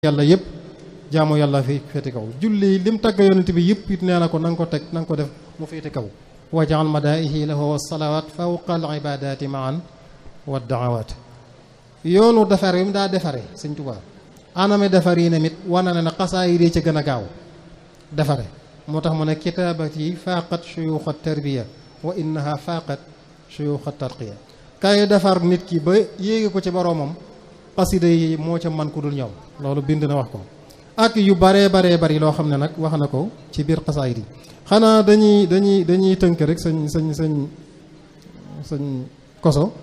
yàlla yëpp jaamu yàlla fi féete kaw julli lim tagg yonent bi yëpp it nee na ko na nga ko teg na nga ko def mu féete kaw wajaal madaihi lahu wasalawaat fawqa al ibadati maan wa daawaat yoonu defar yi mu daa defare sëñ Tuubaa aname defar yi namit wana na ne xasaa yi dee ca gën a gaaw defare moo tax mu ne kitaabati faaqat shuyuuxa tarbiya wa innaha faaqat shuyuuxa tarqiya kay defar nit ki ba yéege ko ci boroomam xasida yi moo ca man ku dul ñoom loolu bind na wax ko ak yu baree baree bari loo xam ne nag wax na ko ci biir xasaayid yi xanaa dañuy dañuy dañuy tënk rek sañ sañ sañ sañ koso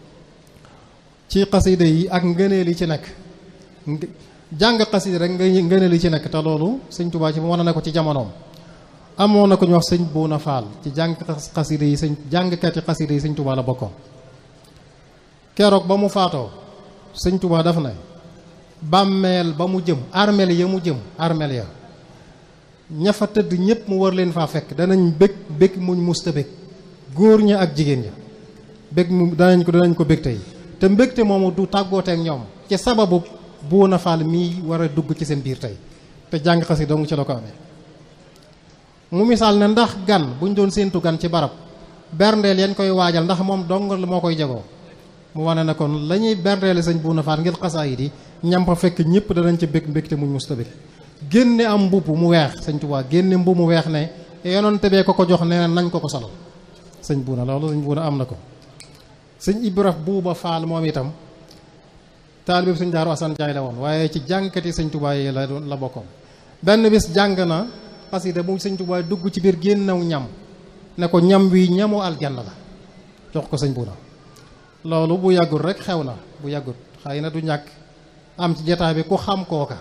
ci xasida yi ak ngëneel yi ci nekk jàng xasida rek nga ngëneel yi ci nekk te loolu sëñ Tuubaa ci wane na ko ci jamonoom amoon na ko ñu wax sëñ Buuna Faal ci jàng xasida yi sëñ jàngkati xasida yi sëñ Tuubaa la bokkoon keroog ba mu faatoo sëñ Tuubaa daf ne bàmmeel ba mu jëm armeel ya mu jëm armeel ya ña fa tëdd ñëpp mu war leen faa fekk danañ bég bég muñ musta bég góor ña ak jigéen ña bég mu danañ ko danañ ko bég tey te mbégte moomu du tàggooteek ñoom ci sababu Buuna Faal mii war a dugg ci seen biir tey te jàng xasi dong ci la ko amee mu misaal ne ndax gan buñ doon séentu gan ci barab berndeel yañ koy waajal ndax moom dong moo koy jagoo mu wane ne kon la ñuy berndeele sëñ Buuna Faal ngir xasaayid yi ñam fa fekk ñëpp danañ ca bég mbégte muñ musta bég génne am mbubb mu weex sëñ Tuubaa génne mbubb mu weex ne yonante bee ko ko jox nee nañ ko ko solal sëñ Buuna loolu sëñ Buuna am na ko sëñ Ibra Buuba Faal moom itam taalibe sëñ Daaru Asan Jaay la woon waaye ci jànkati sëñ Tuubaa yi la la bokkoon benn bis jàng na xasida bu sëñ Tuubaa dugg ci biir génnaw ñam ne ko ñam wi ñamu aljanna la jox ko sëñ Buuna loolu bu yàggul rek xew na bu yàggul xëy na du ñàkk am ci jotaay bi ku xam kooka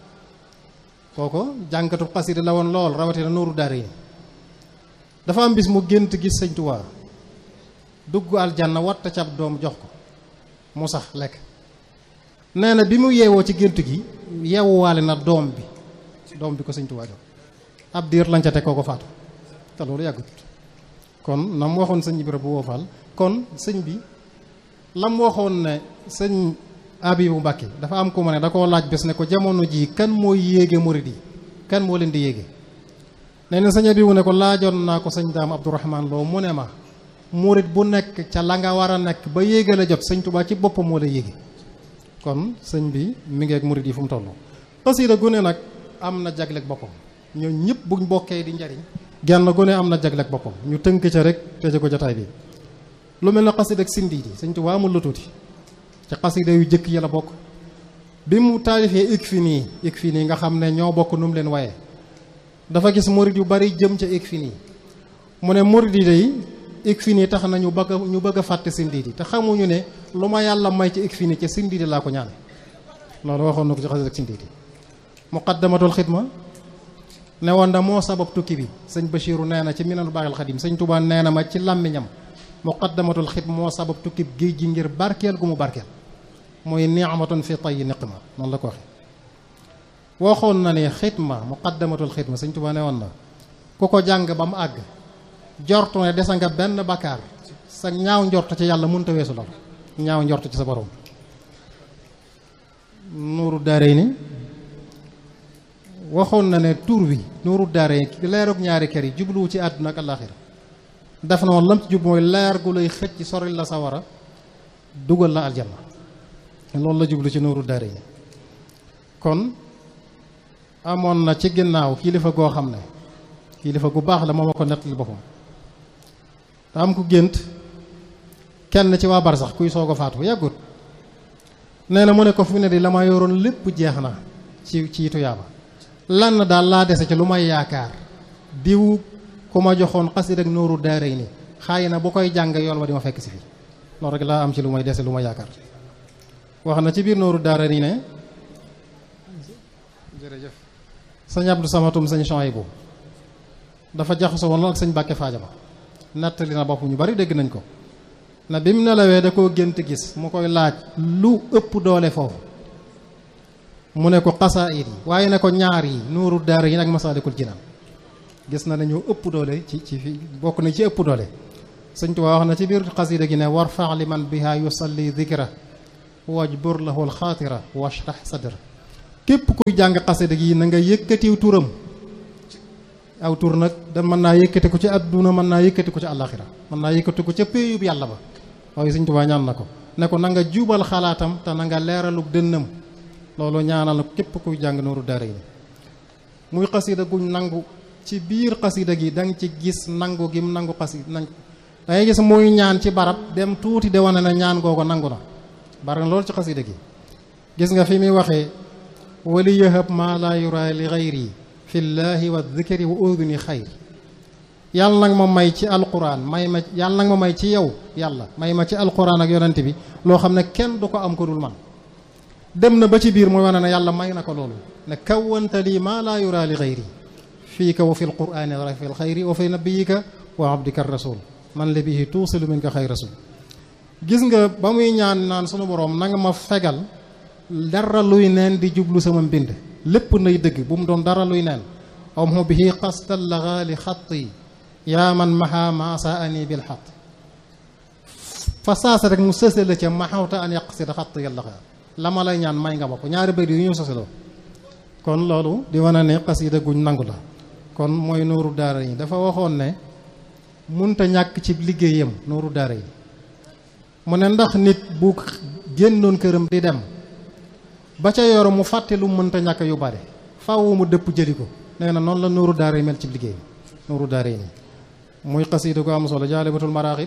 kooko jànkatu xasida la woon lool rawatina nuuru daara yi dafa am bis mu gént gis sëñ Tuubaa dugg aljanna watta cab doom jox ko mu sax lekk nee na bi mu yeewoo ci gént gi yeewuwaale na doom bi doom bi ko sëñ Tuubaa jox ab diir lañ ca teg kooko faatu te loolu yàggut kon na mu waxoon sëñ Ibra bu woofal kon sëñ bi lam waxoon ne sëñ Abibu Mbàkke dafa am ko ma ne da koo laaj bés ne ko jamono jii kan mooy yéege murid yi kan moo leen di yéege nee na sëñ Abibu ne ko laajoon naa ko sëñ Daam Abdourahman Lo mu ne ma murid bu nekk ca la nga war a nekk ba yéege la jot sëñ Tuubaa ci boppam moo la yéege kon sëñ bi mi ngi ak murid yi fu mu toll xasida gu ne nag am na jagleeg boppam ñoo ñëpp buñ bokkee di njariñ genn gu ne am na jagleeg boppam ñu tënk ca rek tëje ko jotaay bi lu mel na xasida ak sindi di sëñ Tuubaa amul lu tuuti ci xasida yu jëkk yi la bokk bi mu taalifee ik fi nii ik fi nii nga xam ne ñoo bokk nu mu leen waye dafa gis murid yu bari jëm ca ik fi nii mu ne murid yi day ik fi nii tax na ñu bëgg a ñu bëgg a fàtte sindi di te xamuñu ne lu ma yàlla may ci ik fi nii ca sindi di laa ko ñaane loolu waxoon na ko ci xasida ak sindi di muqaddamatul xidma ne woon da moo sabab tukki bi sëñ Bachiru nee na ci minanu baaxil xadim sëñ Tuubaa nee na ma ci làmmiñam muqaddamatul xidma moo sabab tukki géej gi ngir barkeel gu mu barkeel muy ni'matun fi tayyi niqma noonu la ko waxe waxoon na ne xidma muqaddamatul xidma sëñ Tuubaa ne woon na ku ko jàng ba mu àgg jortu ne desa nga benn bakkaar sa ñaaw njort ci yàlla mënta weesu lool ñaaw njort ci sa borom nuuru daaree ni waxoon na ne tur wi nuuru daaree ni leerug ñaari kër yi jubluwu ci àdduna ak àllaaxira def na woon lam ci jub mooy leer gu lay xëcc ci soril la sawara dugal la aljanna loolu la jublu ci nuuru daare yi kon amoon na ci ginnaaw kilifa goo xam ne kilifa gu baax la moom a ko nettali boppam te am ku gént kenn ci waa bar sax kuy soog a faatu yàggut nee na mu ne ko fi ne di la ma yoroon lépp jeex na ci ci tuyaaba lan daal laa dese ci lu may yaakaar diw ku ma joxoon xasida ak nooru daaray ni xaay na bu koy jàng yool ma di ma fekk si fii loolu rek laa am ci lu may dese lu ma yaakaar wax na ci biir nooru daaray ni ne jërëjëf sëñ Abdou Samatum sëñ Chouaïbou dafa jaxasoo woon lool ak sëñ Bàkke Faajama nettali na bopp ñu bari dégg nañ ko na bi mu nelawee da koo gént gis mu koy laaj lu ëpp doole foofu mu ne ko xasaayid yi waaye ne ko ñaar yi nooru daara yi nag Masaalikul Jinaan gis na ne ñoo ëpp doole ci ci fi bokk na ci ëpp doole sëñ Tuubaa wax na ci biir xasida gi ne war fax li man biha yusalli dikra wajbur lahu alxaatira washrah sadra képp kuy jàng xasida gi na nga yëkkatiw turam aw tur nag da mën naa yëkkati ko ci àdduna mën naa yëkkati ko ci àllaxira mën naa yëkkati ko ca péeyub yàlla ba waaye Sëñ Tuubaa ñaan na ko ne ko na nga jubal xalaatam te na nga leeralub dënnam loolu ñaanal na képp kuy jàng nooru daara yi muy xasida guñ nangu ci biir xasida gi da nga ci gis nangu gim nangu xasida nangu da ngay gis muy ñaan ci barab dem tuuti de wane na ñaan googu nangu na bari na loolu ci xasida gi gis nga fi muy waxee wali yahab maa laa yura li xayri fi llaahi wa dikri wa uduni xayr yàlla nag ma may ci alquran may ma yàlla nag ma may ci yow yàlla may ma ci alquran ak yonent bi loo xam ne kenn du ko am ko dul man dem na ba ci biir mooy wane ne yàlla may na ko loolu ne kawwanta lii maa laa yura li xayri fiika wa fi lqurani wa fi lxayri wa fi nabiyika wa abdika rasul man la bihi tuusilu min ka xay rasul gis nga ba muy ñaan naan sunu boroom na nga ma fegal dara luy neen di jublu sama mbind lépp nay dëgg bu mu doon dara luy neen aw mu bihi xastal laxaali xatti yaa man maha maasa ani bil xat fa saasa rek mu sëse la ca maxawta an yàq si da xatt yàlla xaar la ma lay ñaan may nga ma ko ñaari bëri yu ñu soseloo kon loolu di wane ne xasida guñ nangu la kon mooy nooru daara yi dafa waxoon ne munta ñàkk ci liggéeyam nooru daara yi mu ne ndax nit bu génnoon këram di dem ba ca yoro mu fàtte lu mënta ñàkk yu bare faaw mu dëpp jëli ko nee na noonu la nooru daara yi mel ci liggéey nooru daara yi nii muy xasida gu am solo jaalibatul maraaxib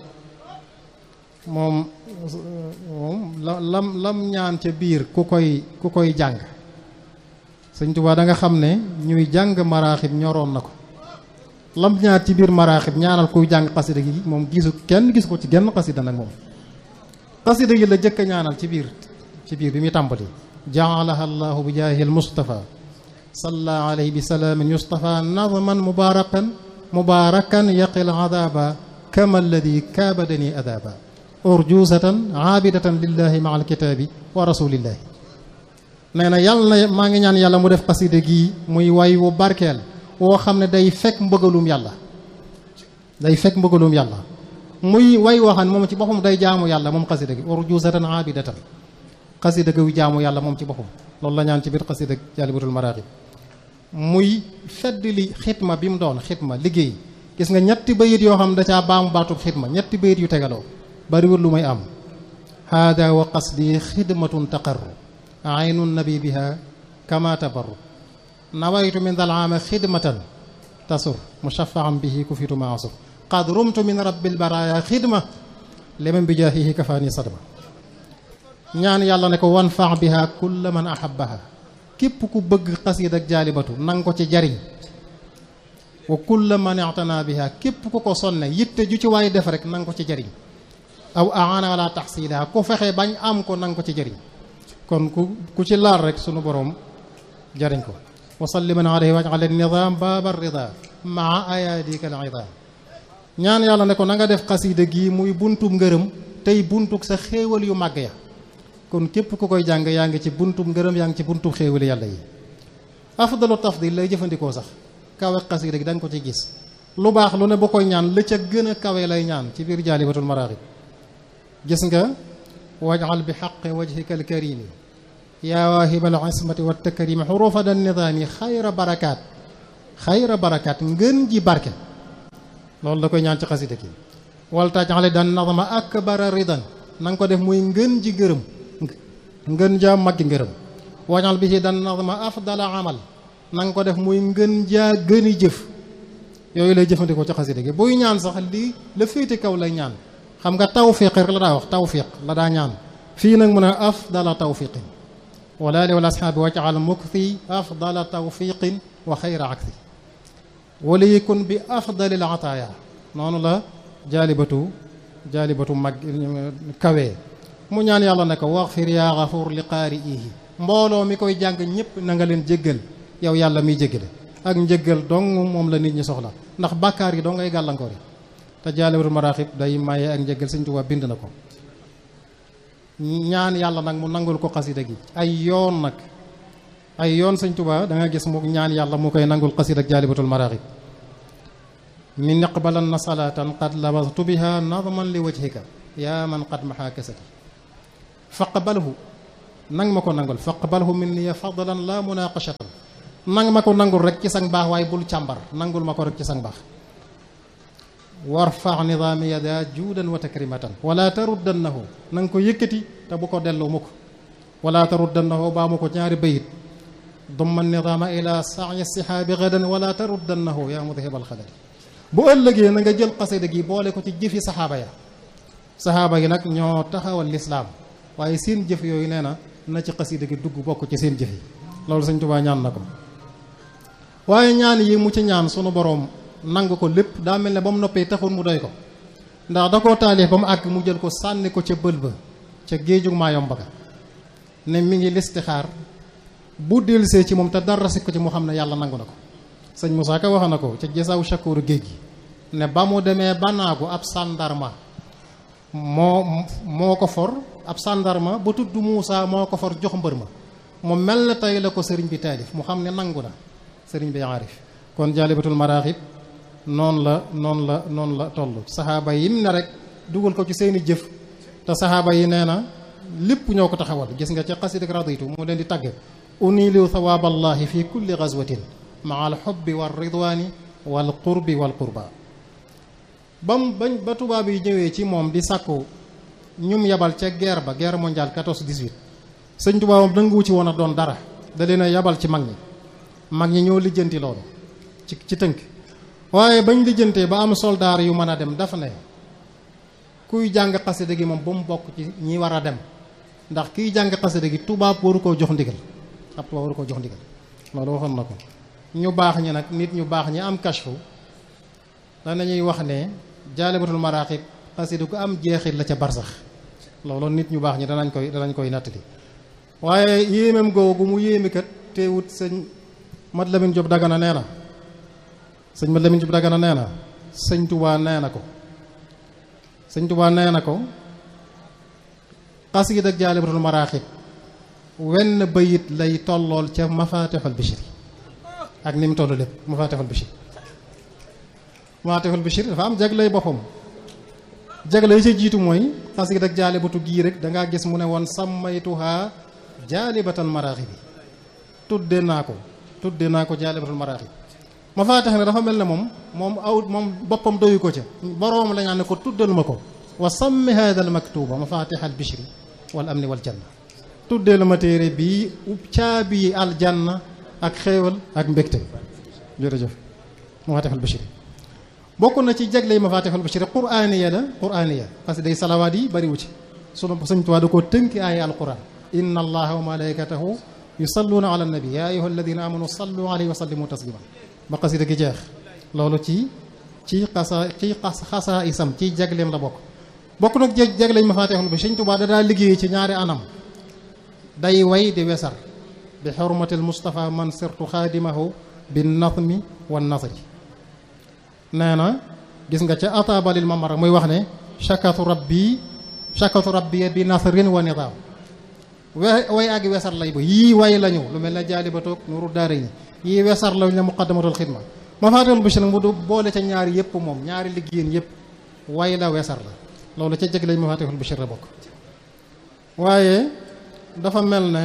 moom moom la lam lam ñaan ca biir ku koy ku koy jàng sëñ Tuubaa da nga xam ne ñuy jàng maraaxib ñoroon na ko lam ñaar ci biir maraaxib ñaanal kuy jàng xasida gi moom gisu kenn gis ko ci genn xasida nag moom xasida gi la jëkk a ñaanal ci biir ci biir bi muy tàmbali jaalaha allahu bi jaahi al mustafa salla alayhi bi salaamin yustafa nadman mubarakan mubarakan yaqil adaba kama alladi kaabadani adaba urjusatan aabidatan lillahi maa alkitaabi wa rasulillahi nee na yàlla na maa ngi ñaan yàlla mu def xasida gii muy way wu barkeel woo xam ne day fekk mbëggalum yàlla day fekk mbëggalum yàlla muy way woo xam ne moom ci boppam day jaamu yàlla moom xasida gi urjusatan aabidatan xasida gi jaamu yàlla moom ci boppam loolu la ñaan ci biir xasida jaalibatul maraaxib muy fedd li xitma bi mu doon xitma liggéey gis nga ñetti bayit yoo xam da caa baamu baatub xitma ñetti bayit yu tegaloo bariwul lu may am haada wa qasdi xidmatun taqarru aynu nabi biha kama tabarru nawaytu min dal aama xidmatan tasur mushaffaam bihi ku fitu maasur qad rumtu min rabbil baraya xidma liman bi jaahihi kafaani sadma ñaan yàlla ne ko wan faax biha kulla man ahabbaha képp ku bëgg xasiid ak jaalibatu nang ko ci jariñ wa kulla man i'tana biha képp ku ko sonne yitte ju ci waay def rek nang ko ci jariñ aw aana ala taxsilaha ku fexe bañ am ko nang ko ci jariñ kon ku ku ci laal rek sunu boroom jariñ ko wa salliman alayhi waj'al an-nizaam baaba rida maa ayaadika al-idaam ñaan yàlla ne ko na nga def xasiida gi muy buntub ngërëm tey buntug sa xéewal yu màgg ya kon képp ku koy jàng yaa ngi ci buntub ngërëm yaa ngi ci buntub xéewal yàlla yi afdalu tafdil lay jëfandikoo sax kawe xasiida gi da nga ko ci gis lu baax lu ne bu koy ñaan la ca gën a kawe lay ñaan ci biir jaalibatul maraaxib gis nga waj'al bi xaqi wajhika alkarimi yaa waahibal ismati wa takrimi xurufa da nidaami xayra barakaat xayra barakaat ngën ji barke loolu da koy ñaan ci xasida gi wal tajale dan nadama akbara ridan na nga ko def muy ngën ji gërëm ngën jaa maggi ngërëm wañal bi ci dan nadama afdala amal na nga ko def muy ngën jaa gëni jëf yooyu lay jëfandikoo ci xasida gi buy ñaan sax lii la féete kaw lay ñaan xam nga tawfiq rek la daa wax tawfiq la daa ñaan fii nag mu ne afdala tawfiqin wala li wala asxaabi wajal mukti afdala tawfiqin wa xayra aksi wala yakun bi afdalil ataaya noonu la jaalibatu jaalibatu mag kawee mu ñaan yàlla ne ko waxfir yaa xafuur li qaari'ihi mbooloo mi koy jàng ñëpp na nga leen jéggal yow yàlla miy jéggale ak njéggal dong moom la nit ñi soxla ndax bàkkaar yi doo ngay gàllankoor yi te jaalibatu maraaxib day maye ak njéggal Sëñ Tuubaa bind na ko ñaan yàlla nag mu nangul ko xasida gi ay yoon nag ay yoon Sëñ Tuubaa da nga gis mu ñaan yàlla mu koy nangul xasida ak jaalibatul maraaxib min iqbalan na salaatan qad labastu biha nadman li wajhika yaa man qad maxaa kasati faqbalhu nang ma ko nangul faqbalhu minni fadlan la munaqashatan nang ma ko nangul rek ci sang baax waaye bul càmbar nangul ma ko rek ci sang baax warfa nidaami yada juudan wa takrimatan wala taruddannahu na nga ko yëkkati te bu ko delloo mukk wala taruddannahu baa mu ko ñaari bayit dumma nidaama ila sa'i sihaabi gadan wala taruddannahu yaa mudhibal xadari bu ëllëgee na nga jël xasida gi boole ko ci jëfi saxaaba ya saxaaba yi nag ñoo taxawal lislaam waaye seen jëf yooyu nee na na ci xasida gi dugg bokk ci seen jëf yi loolu Sëñ Tuubaa ñaan na ko waaye ñaan yi mu ci ñaan sunu boroom nangu ko lépp daa mel ne ba mu noppee taxul mu doy ko ndax da koo taalif ba mu àgg mu jël ko sànni ko ca bël ba ca géejug maayom baga ne mi ngi listixaar bu dellusee ci moom te dara si ko ci mu xam ne yàlla nangu na ko sëñ Moussa Ka wax na ko ca gisaaw chakooru géej gi ne ba mu demee banaagu ab sàndarma moo moo ko for ab sàndarma ba tudd Moussa moo ko for jox mbër ma mu mel ne tey la ko sëriñ bi taalif mu xam ne nangu na sëriñ bi aarif kon jaalibatul maraaxib noonu la noonu la noonu la toll saxaaba yim ne rek dugal ko ci seeni jëf te saxaaba yi nee na lépp ñoo ko taxawal gis nga ca xasidak raditu mu leen di tàgg unilu thawaaballahi fi kulli gazwatin maa al xubbi wal ridwaani wal qurbi wal qurba bam bañ ba tubaab yi ñëwee ci moom di sàkku ñum yabal ca guerre ba guerre mondiale 14 18 sëñ tubaabam nanguwu ci woon a doon dara da leen a yabal ci mag ñi mag ñi ñoo lijjanti loolu ci ci tënk waaye bañ lijjantee ba am soldaar yu mën a dem dafa ne kuy jàng xasida gi moom ba mu bokk ci ñi war a dem ndax kiy jàng xasida gi tubaab waru koo jox ndigal ab tubaab waru koo jox ndigal loolu waxoon na ko ñu baax ñi nag nit ñu baax ñi am kashfu danañuy wax ne jaalibatul maraaxib xasida ku am jeexit la ca barsax loolu nit ñu baax ñi danañ koy danañ koy nattali waaye yéemam googu mu yéemi kat teewut sëñ Mat Lamin Jóob Dagana nee na sëñ Mat Lamin Jóob Dagana nee na sëñ Tubaa nee na ko sëñ Tubaa nee na ko xasida ak jaalibatul maraaxib wenn bayit lay tollool ca mafaatixul bishri ak ni mu toll lépp mafaatixul bishri mafaatixul bishri dafa am jaglay boppam jagle yi ca jiitu mooy xasida ak jaalibatu gii rek dangaa gis mu ne woon sàmmaytuhaa jaalibatal maraaxib bi tudde naa ko tudde naa ko jaalibatul maraaxib mafaatix ne dafa mel ne moom moom aw moom boppam doyu ko ca boroom la ñaan ne ko tuddal ma ko wa sammi hada al maktuba mafatih al bishri wal amni wal janna tuddee la ma téere bii caabi aljanna ak xéewal ak mbégte jërëjëf mafatih al bishri bokk na ci jagley mafatih al bishri quraaniya la quraaniya parce que day salawaat yi bariwu ci sunu Sëñ Tuubaa da koo tënki aaya alquran inna allaha wa malaikatahu yusalluuna ala nabi ya ayuha alladina amanu sallu alayhi wa sallimu taslima ba xasida gi jeex loolu ci ci xasa ci xasaa isam ci jagleem la bokk bokk nag jeg jagleñ ma faatixul bi Sëñ Tuubaa da daa liggéey ci ñaari anam day way di wesar bi xurmatil Mustafa man sirtu xaadimahu bi natmi wa nasri nee na gis nga ca atabalil mamara muy wax ne shakatu rabbi shakatu rabbi bi nasrin wa nidaam we way ak wesar lay ba yii way lañu lu mel ne jaalibatoog nuru daara ñi yii wesar lañu ne muqaddamatul xidma ma faatixul bi nag mu du boole ca ñaari yëpp moom ñaari liggéeyeen yëpp way la wesar la loolu ca jeg lañ mafatihul bishir la bokk waaye dafa mel ne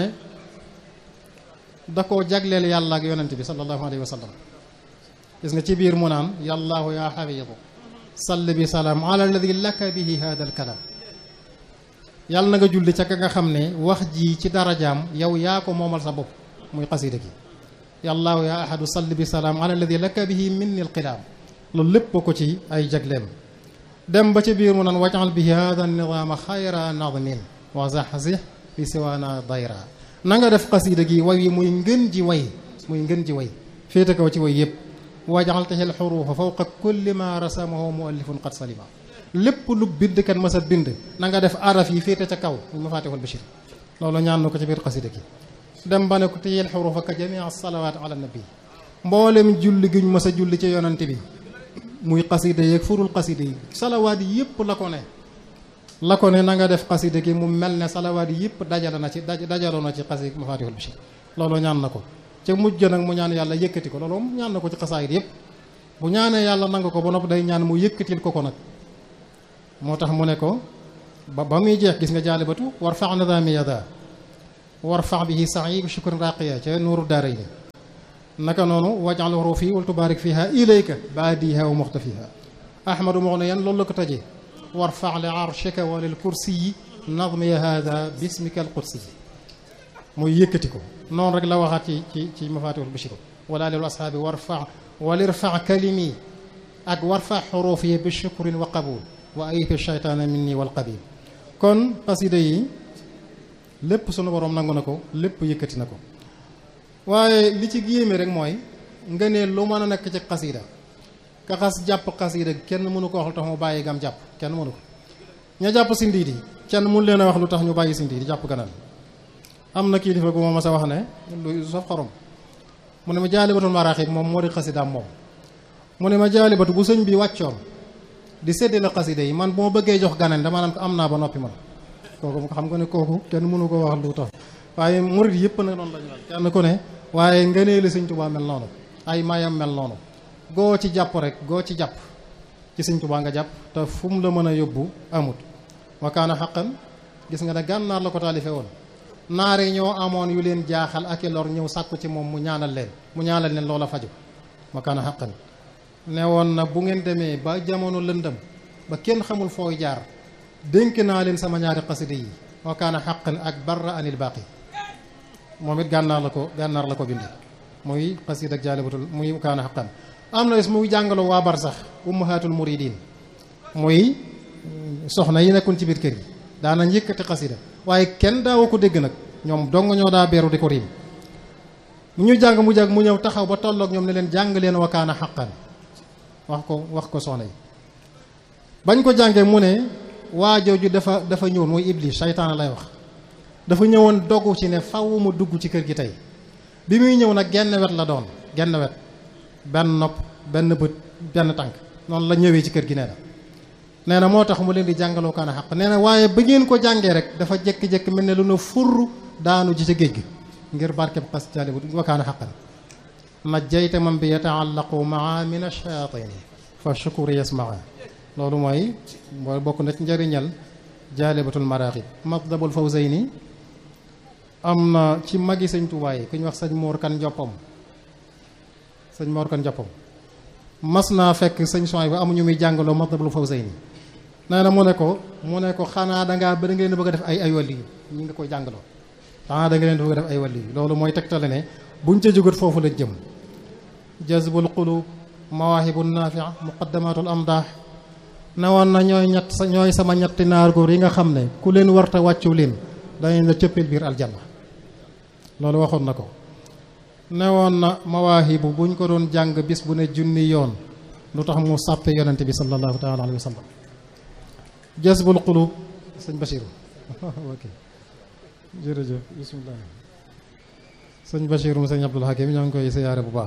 da koo jagleel yàlla ak yonent bi sallallahu alayhi wa sallam gis nga ci biir mu naan yàllaahu yaa xafiidu salli bi salaam ala alladi laka bihi hada al kalaam yàlla na nga julli ca ka nga xam ne wax ji ci darajaam yow yaa ko moomal sa bopp muy xasida gi yàllaahu yaa ahadu salli bi salaam ala alladi laka bihi minni al qilaam loolu lépp ko ci ay jagleem dem ba ci biir mu naan wajal bi hada nidaama xayra nadmin wa zaxzix bi siwaana dayra na nga def xasida gi way yi muy ngën ji way muy ngën ji way féete kaw ci way yëpp wajal taxil xuruufa fawqa kulli ma rasamahu muallifun qad salima lépp lu bind kan masa bind na nga def araf yi féete ca kaw mu mafatihul bashir loolu ñaan na ko ci biir xasida gi dem ba ne ko taxil xuruufa ka jamia salawaat ala nabi mboolem julli gi ñu masa julli ci yonante bi muy xasida yeeg furul xasida yi salawaat yi yëpp la ko ne la ko ne na nga def xasida gi mu mel ne salawaat yi yëpp dajale na ci dajaloo na ci xasida mafatihul bashir loolu ñaan na ko ca mujj nag mu ñaan yàlla yëkkati ko loolu moom ñaan na ko ci xasaayit yëpp bu ñaanee yàlla nangu ko ba nopp day ñaan mu yëkkatil ko ko nag moo tax mu ne ko ba ba muy jeex gis nga jaalibatu war fax nidaami yada warfa bihi sa'i bi shukrin raqiya ca nuuru daarayni naka noonu wajal hurufi wal tubaarik fiha ilayka baadiha wa muxtafiha ahmadu mughniyan loolu la ko tëjee warfa li arshika wa lil kursiyi nadmi hada bismika al qudsi muy yëkkati ko noonu rek la waxaat ci ci ci mafatihul bashir wala lil ashaabi warfa walirfa kalimi ak warfa xuruuf yi bi shukrin wa qabul wa ayfi shaytaana minni wal qabil kon xasida yi lépp sunu borom nangu na ko lépp yëkkati na ko waaye li ci géeme rek mooy nga ne lu mën a nekk ci xasida ka xas jàpp xasida kenn mënu ko wax lu tax mu bàyyi gam jàpp kenn mënu ko ña jàpp si ndiidi kenn mënu leen a wax lu tax ñu bàyyi si ndiidi jàpp ganal am na kilifa gu ma mas a wax ne lu saf xorom mu ne ma jaalibatul maraaxib moom moo di xasidaam moom mu ne ma jaalibatu bu sëñ bi wàccoon di séddale xasida yi man bu ma bëggee jox ganeen dama naan ko am naa ba noppi man kooku xam nga ne kooku kenn mënu ko wax lu tax waaye murid yëpp nag noonu la ñu mel kenn ku ne waaye ngëneeli sëñ Tuubaa mel noonu ay mayam mel noonu goo ci jàpp rek goo ci jàpp ci sëñ Tuubaa nga jàpp te fu mu la mën a yóbbu amut wakaana xaqan gis nga ne gànnaar la ko taalife woon naare ñoo amoon yu leen jaaxal ak i lor ñëw sàkku ci moom mu ñaanal leen mu ñaanal leen loola faju wakaana xaqan ne woon na bu ngeen demee ba jamono lëndëm ba kenn xamul fooy jaar dénk naa leen sama ñaari xasida yi wakaana xaqan ak barra anil baaqi moom it gànnaar la ko gànnaar la ko bindee muy xasida ak jaalibatul muy kaana xaqan am na is muy jàngaloo waa bar sax ummahatul muridin muy soxna yi nekkoon ci biir kër yi daana yëkkati xasida waaye kenn daawa ko dégg nag ñoom dong ñoo daa beeru di ko riim ñu jàng mu jàng mu ñëw taxaw ba tolloog ñoom ne leen jàng leen wa kaana xaqan wax ko wax ko soxna yi bañ ko jàngee mu ne waa jooju dafa dafa ñëwoon mooy iblis saytaana lay wax dafa ñëwoon dogu ci ne faw mu dugg ci kër gi tey bi muy ñëw nag genn wet la doon genn wet benn nopp benn bët benn tànk noonu la ñëwee ci kër gi nee na nee na moo tax mu leen di jàngaloo kaana xaq nee na waaye ba ngeen ko jàngee rek dafa jékki-jékki mel ne lu na furr daanu ji ca géej gi ngir barkeb xas jaali bu wa kaana xaqan najjayta man bi yataallaqu maa min ash-shayaatini fa shukuri yasmaa loolu mooy mooy bokk na ci njëriñal jaalibatul maraaxib matlabul fawzayni am na ci magi sëñ Tuubaa yi ku ñu wax sëñ Moor Kan Joppam sëñ Moor Kan Joppam mas naa fekk sëñ Soy ba amuñu muy jàngaloo matlabul fawzayni nee na mu ne ko mu ne ko xanaa dangaa ba da nga leen bëgg a def ay ay wàlli yu ñi nga koy jàngaloo xanaa da nga leen bëgg a def ay wàlli yu loolu mooy tegtale ne buñ ca jógat foofu la jëm jazbul qulub mawaahibu nafia muqaddamatul amdaax ne woon na ñooy ñett sa ñooy sama ñetti naar góor yi nga xam ne ku leen warta wàccu leen danañ la cëppil biir aljanna loolu waxoon na ko ne woon na mawaahibu buñ ko doon jàng bis bu ne junni yoon lu tax mu sàppe yonente bi sallallahu taala alayhi wa sallam jazbul qulub sëñ Bachir ok jërëjëf bismillah sëñ Bachir mu sëñ Abdul Hakim ñoo ngi koy siyaare bu baax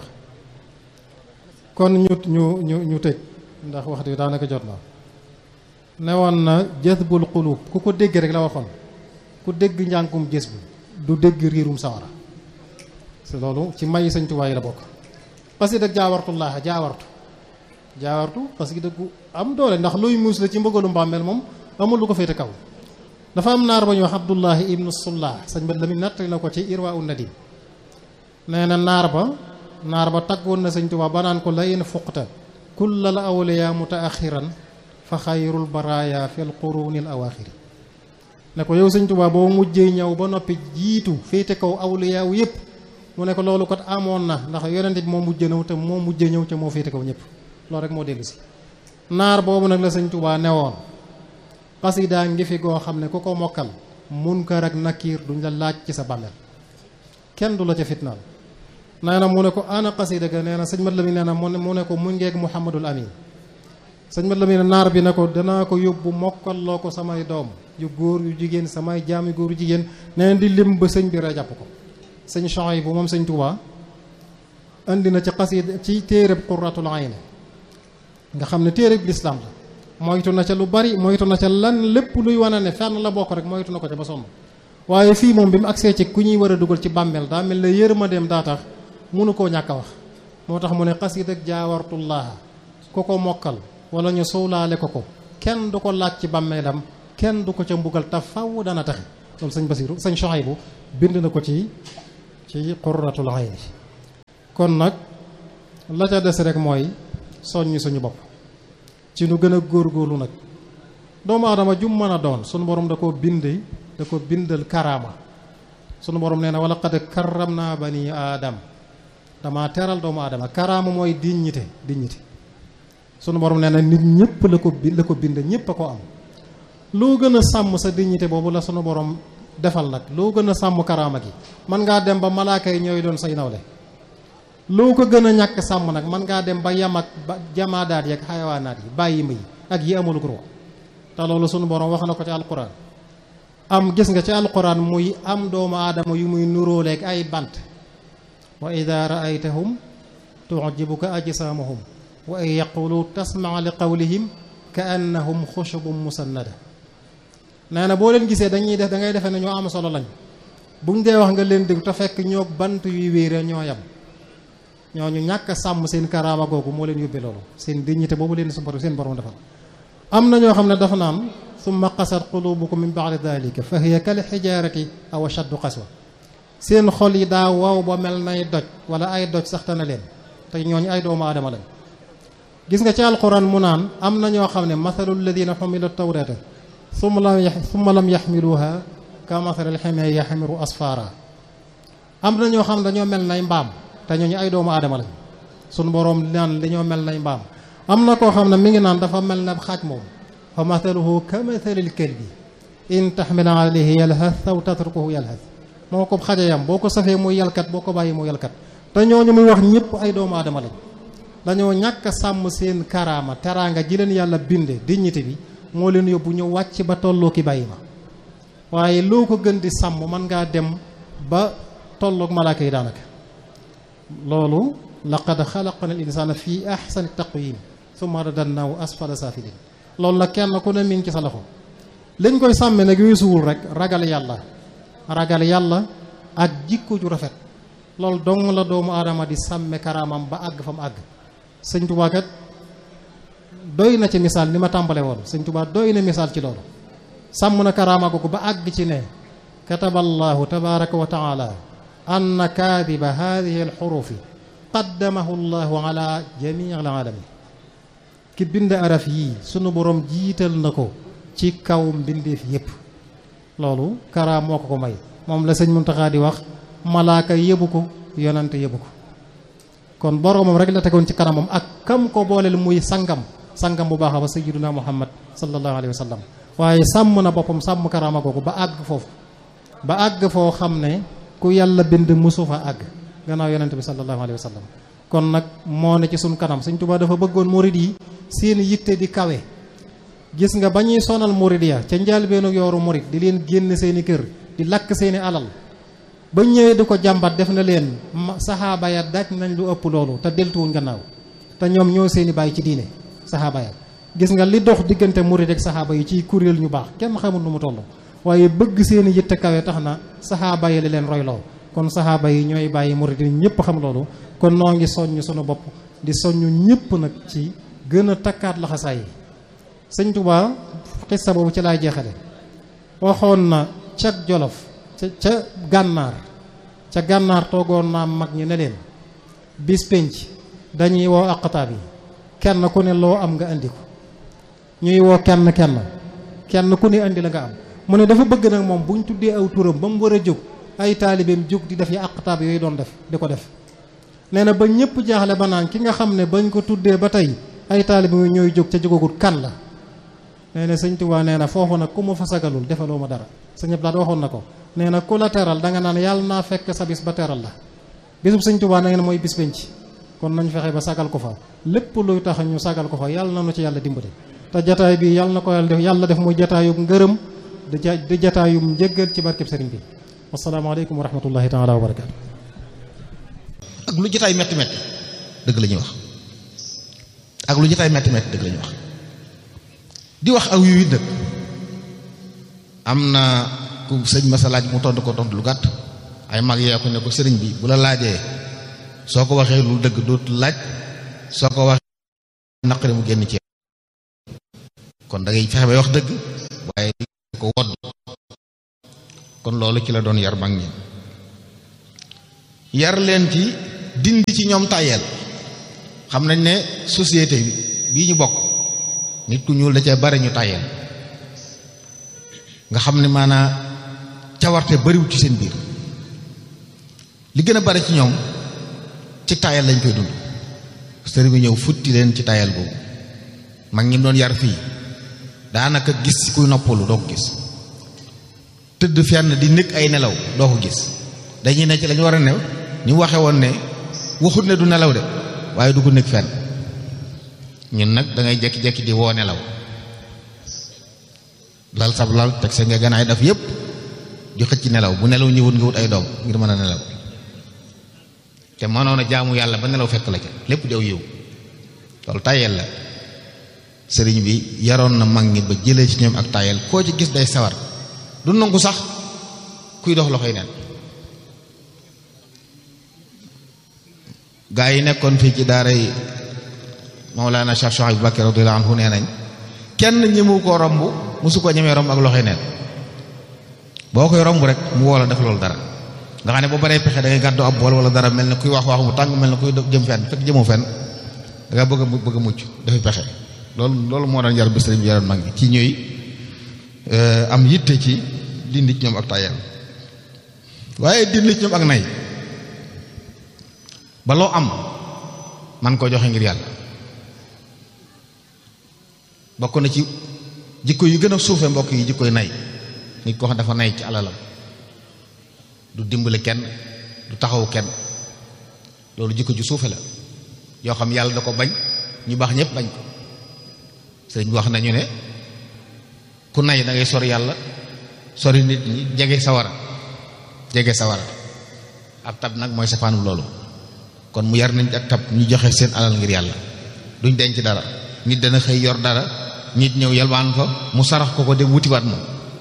kon ñu ñu ñu ñu tëj ndax waxtu bi daanaka jot na ne woon na jazbul qulub ku ko dégg rek la waxoon ku dégg njàngum jës bu du dégg riirum sawara c'est loolu ci may sëñ Tuubaa yi la bokk xasida jaawartullaaha jaawartu jaawartu xasida gu am doole ndax luy muus la ci mbëggalu mbàmmeel moom amul lu ko féete kaw dafa am naar ba ñu wax Abdullahi ibnu Sullah sëñ bat la mi nattali na ko ci Irwa un Nadim nee na naar ba naar ba taggoon na sëñ Tuubaa ba naan ko la in fuqta kulla al awliya mutaaxiran fa xayrul baraaya fil qurunil awaaxiri ne ko yow sëñ Tuubaa boo mujjee ñëw ba noppi jiitu féete kaw awliyaaw yépp mu ne ko loolu kat amoon na ndax yonente bi moo mujjee ñëw te moo mujjee ñëw te moo féete kaw ñëpp loolu rek moo dellu si naar boobu nag la sëñ Tuubaa newoon xasidaa ngi fi goo xam ne ku ko mokkal munkar ak nakiir duñ la laaj ci sa bàmmeel kenn du la ca fitnaal nee na mu ne ko ana xasida ga nee na sëñ mat la mi nee na mu ne mu ne ko mu ngeeg Muhammadul Amin sëñ mat la mi ne naar bi ne ko danaa ko yóbbu mokkalloo ko samay doom yu góor yu jigéen samay jaam yu góor yu jigéen nee na di lim ba sëñ bi ra jàpp ko sëñ Chouaïb bu moom sëñ Tuubaa indi na ci xasida ci téereb Qurratul Ayn nga xam ne téereb lislaam la moytu na ca lu bari moytu na ca lan lépp luy wane ne fenn la bokk rek moytu na ko ca ba sonn waaye fii moom bi mu agsee ci ku ñuy war a dugal ci bàmmeel daa mel ne yërmandeem daa tax mënu koo ñàkk a wax moo tax mu ne xasida ak jaawartullaaha ku ko mokkal wala ñu suulaale ko ko kenn du ko laaj ci bàmmeelam kenn du ko ca mbugal te faw dana taxe loolu sëñ Basiru sëñ Sohaybu bind na ko ci ci qurratul ayni kon nag la ca des rek mooy soññi suñu bopp ci nu gën a góorgóorlu nag doomu aadama jum mën a doon sunu borom da koo bind da ko bindal karaama sunu borom nee na wala qad karram naa bani aadam dama teral doomu aadama karaama mooy dignité dignité sunu borom nee na nit ñëpp la ko bi la ko bind ñëpp a ko am loo gën a sàmm sa dignité boobu la sunu borom defal nag loo gën a sàmm karaama gi man ngaa dem ba malaaka yi ñooy doon say nawle loo ko gën a ñàkk sàmm nag man ngaa dem ba yam ak ba jamaadaat yi ak xayawaanaat yi bàyyi ma yi ak yi amul gro te loolu sunu borom wax na ko ci alquran am gis nga ci alquran muy am doomu aadama yu muy nuróoleeg ay bant wa ida raaytahum tujibuka ajsaamuhum wa in yaqulu tasmaa li qawlihim ka annahum xushubun musannada nee na boo leen gisee dañuy def da ngay defee ne ñoo am solo lañ buñ dee wax nga leen dégg te fekk ñoo bant yuy wéere ñoo yam ñooñu ñàkk a sàmm seen karaama googu moo leen yóbbee loolu seen dignité boobu leen su borom seen borom defal am na ñoo xam ne dafa naan summa qasat qulubukum min ba'di dalika fa hiya kal xijaarati aw ashaddu qaswa seen xol yi daa wow ba mel nay doj wala ay doj sax na leen te ñooñu ay doomu aadama lañ gis nga ci alquran mu naan am na ñoo xam ne mathalu alladina xumilu tawrata summa lam summa lam yaxmiluha ka mathali alximee yaxmiru asfara am na ñoo xam ne dañoo mel nay mbaam te ñooñu ay doomu aadama lañ sunu boroom naan dañoo mel nay mbaam am na koo xam ne mi ngi naan dafa mel na xaaj moom fa mathaluhu ka mathalil kalbi in taxmil alayhi yalhath aw tatrukuhu yalhath moo ko xajayam boo ko safee muy yalkat boo ko bàyyi muy yalkat te ñooñu muy wax ñëpp ay doomu aadama lañ dañoo ñàkk a sàmm seen karaama teraanga ji leen yàlla binde dignité bi moo leen yóbbu ñu wàcc ba tolloo ki bàyyi ma waaye loo ko gën di sàmm mën ngaa dem ba tolloog malaaka yi daanaka loolu laqad xalaqna al insana fi ahsani taqwim summa radadnaahu asfala safilin loolu nag kenn ku ne mi ngi ci sa loxo liñ koy sàmme nag weesuwul rek ragal yàlla ragal yàlla ak jikko ju rafet loolu dong la doomu aadama di sàmme karaamam ba àgg fa mu àgg sëñ Tuubaa kat doy na ci misaal ni ma tàmbale woon sëñ Tuubaa doy na misaal ci loolu sàmm na karaama googu ba àgg ci ne kataballahu tabaraka wa taala anna kaadiba hadihi alxurufi qaddamahu llahu ala jamii alaalami ki bind araf yii sunu borom jiital na ko ci kaw mbindeef yépp loolu karaam moo ko ko may moom la sëñ Muntaxa di wax malaaka yëbu ko yonante yëbu ko kon boromam rek la tegoon ci kanamam ak kam ko booleel muy sangam sangam bu baax ba sayyiduna muhammad sallallahu alayhi wa sallam waaye sàmm na boppam sàmm karaama googu ba àgg foofu ba àgg foo xam ne ku yàlla bind musu fa àgg gannaaw yonante bi sallallahu alayhi wa sallam kon nag moo ne ci suñ kanam Sëñ Tuubaa dafa bëggoon murid yi seen yitte di kawe gis nga ba ñuy sonal murid ya ca njëlbéenu yooru murid di leen génn seeni kër di lakk seeni alal ba ñëwee di ko jàmbat def na leen saxaaba ya daj nañ lu ëpp loolu te deltuwuñ gannaaw te ñoom ñoo seeni bàyyi ci diine saxaaba ya gis nga li dox diggante murid ak saxaaba yi ciy kuréel ñu baax kenn xamul nu mu toll waaye bëgg seeni yitte kawe tax na saxaaba yi la leen royloo kon saxaaba yi ñooy bàyyi murid yi ñëpp xam loolu kon noo ngi soññ sunu bopp di soññ ñëpp nag ci gën a takkaat laxasaay yi sëñ Tuubaa xissa boobu ci laay jeexale waxoon na ca jolof ca ca gànnaar ca gànnaar toogoon naa mag ñi ne leen bis pénc dañuy woo aqtaab yi kenn ku ne loo am nga indi ko ñuy woo kenn kenn kenn ku ne indi la nga am mu ne dafa bëgg nag moom bu ñu tuddee aw turam ba mu war a jóg ay taalibeem jóg di def yi aqtaab yooyu doon def di ko def nee na ba ñëpp jaaxle ba naan ki nga xam ne bañ ko tuddee ba tey ay taalibeem ñooy jóg ca jógagul kan la nee na sëñ Tuubaa nee na foofu nag ku ma fa sagalul defaloo ma dara sëñ Abdou waxoon na ko nee na ku la teral da nga naan yàlla naa fekk sa bis ba teral la bisub sëñ Tuubaa na ngeen mooy bis penc kon nañ fexe ba sagal ko fa lépp luy tax ñu sagal ko fa yàlla na nu ci yàlla dimbale te jataay bi yàlla na ko yàlla def yàlla def muy jataayub ngërëm di ja di jataayub njëggal ci barkeb sëriñ bi wasalaamaaleykum wa rahmatullahi taala wa barakaatu ak lu jataay metti metti dëgg la ñuy wax ak lu jataay metti metti dëgg la ñuy wax di wax aw yu nag am na ku sëñ ma sa laaj mu tontu ko tontu lu gàtt ay mag yee ko ne ko sëriñ bi bu la laajee soo ko waxee lu dëgg dootu laaj soo ko waxee naqari mu génn ci kon da ngay fexe bay wax dëgg waaye di ko wodd kon loolu ci la doon yar mag ñi yar leen ci dindi ci ñoom tàyyeel xam nañ ne société bii ñu bokk nit ku ñuul da cee bari ñu tàyyeel nga xam ne maanaa cawarte bariwut ci seen biir li gën a bari ci ñoom ci tàyyeel lañ koy dund sëriñ bi ñëw futti leen ci tàyyeel boobu mag ñi doon yar fii daanaka gis kuy noppalu doo ko gis tëdd fenn di nekk ay nelaw doo ko gis dañuy ne ci lañu war a new ñu waxe woon ne waxut ne du nelaw de waaye du ko nekk fenn ñun nag da ngay jekki-jekki di woo nelaw lal sab lal teg sa nga ganaay daf yépp di xëcc nelaw bu nelaw ñëwut nga wut ay doom ngir mën a nelaw te mënoon a jaamu yàlla ba nelaw fekk la ca lépp di aw yiw loolu tayel la sëriñ bi yaroon na mag ñi ba jëlee ci ñoom ak tayel koo ci gis day sawar du nangu sax kuy dox loxoy neen gaa yi nekkoon fii ci daaray Mawlana Cheikh Chouaib Bakri radiyallahu anhu nee nañ kenn ñëmu ko romb mosu ko ñemee romb ak loxoy neen boo koy romb rek mu woo la def loolu dara nga xam ne boo baree pexe da ngay gàddu ab bool wala dara mel ne kuy wax wax mu tàng mel ne kuy jëm fenn fekk jëmoo fenn da nga bëgg a bëgg a mucc dafay pexe loolu loolu moo doon yar bi sëriñ bi yaroon mag ñi ci ñuy am yitte ci dindi ci ñoom ak tayal waaye dindi ci ñoom ak nay ba loo am man koo joxe ngir yàlla bokk na ci jikko yu gën a suufe mbokk yi jikkoy nay nit ko xam dafa nay ci alalam du dimbali kenn du taxaw kenn loolu jikko ju suufe la yoo xam yàlla da ko bañ ñu baax ñëpp bañ ko sëriñ bi wax nañu ne ku nay da ngay sori yàlla sori nit ñi jege sawara jege sawara ab tab nag mooy safaanu loolu kon mu yar nañ ak tab ñu joxe seen alal ngir yàlla duñ denc dara nit dana xëy yor dara nit ñëw yalwaan fa mu sarax ko ko dem wutiwaat moom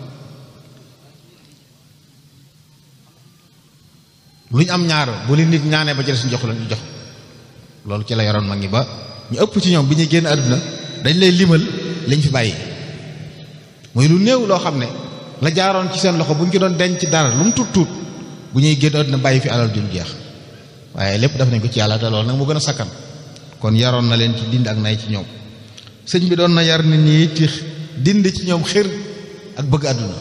lu ñu am ñaar bu li nit ñaanee ba ci des ñu jox la ñu jox loolu ci la yaroon mag ñi ba ñu ëpp ci ñoom bi ñuy génn àdduna dañ lay limal lañ fi bàyyi muy lu néew loo xam ne la jaaroon ci seen loxo bu ñu ci doon denc dara lu mu tuut tuut bu ñuy génn àdduna bàyyi fi alal duñ jeex waaye lépp def nañ ko ci yàlla te loolu nag mu gën a sakkan kon yaroon na leen ci dind ak nay ci ñoom sëñ bi doon na yar nit ñi ci dind ci ñoom xir ak bëgg àdduna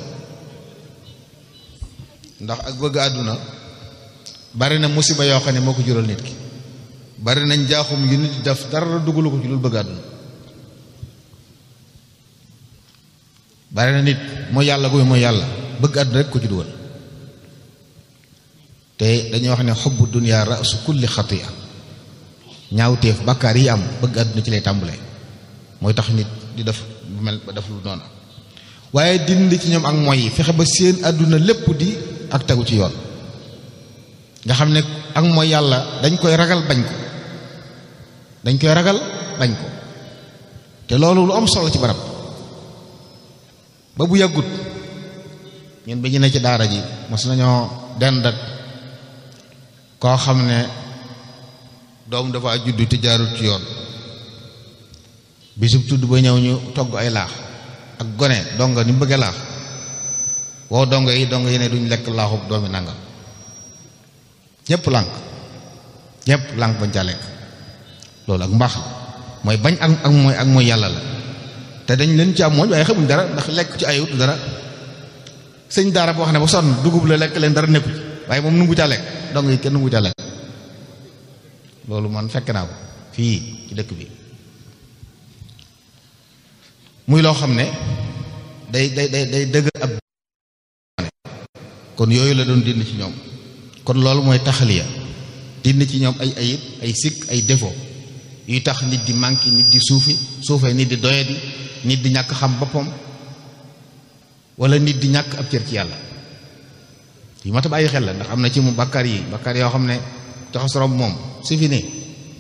ndax ak bëgg àdduna bari na musiba yoo xam ne moo ko jural nit ki bari nañ jaaxum yu nit def dara dugalu ko ci lu bëgg àdduna bari na nit mooy yàlla guy mooy yàlla bëgg àdduna rek ko ci dugal te dañuy wax ne xubbu dunya rasu kulli xatia ñaawteef bàkkaar yi am bëgg àdduna ci lay tàmbalee mooy tax nit di def bu mel ba def lu noonu waaye dindi ci ñoom ak mooy yi fexe ba seen àdduna lépp di ak tegu ci yoon nga xam ne ak mooy yàlla dañ koy ragal bañ ko dañ koy ragal bañ ko te loolu lu am solo ci barab ba bu yàggut ñun bi ñu ne ci daara ji mos nañoo dend ak koo xam ne doom dafa juddu te jaarut ci yoon bisub tudd ba ñëw ñu togg ay laax ak gone donga ni mu bëggee laax wow dongo yi dongo yi ne duñ lekk laaxub doomi nangam ñëpp lànk ñëpp lànk bañ caa lekk loolu ak mbaax mooy bañ ak ak mooy ak mooy yàlla la te dañ leen ci am mooñ waaye xamuñ dara ndax lekk ci ayut dara sëñ daara boo xam ne ba sonn dugub la lekk leen dara nekku ci waaye moom nungu caa lekk dong yi kenn nungu caa lekk loolu man fekk naa ko fii ci dëkk bi muy loo xam ne day day day day dëgg ab kon yooyu la doon dindi ci ñoom kon loolu mooy taxaliya dindi ci ñoom ay ayib ay sikk ay défaut yuy tax nit di manqué nit di suufi suufee nit di doyadi nit di ñàkk xam boppam wala nit di ñàkk ab cër ci yàlla yi mat a bàyyi xel la ndax am na ci mu bakkaar yi bakkaar yoo xam ne taxas romb moom su fi nii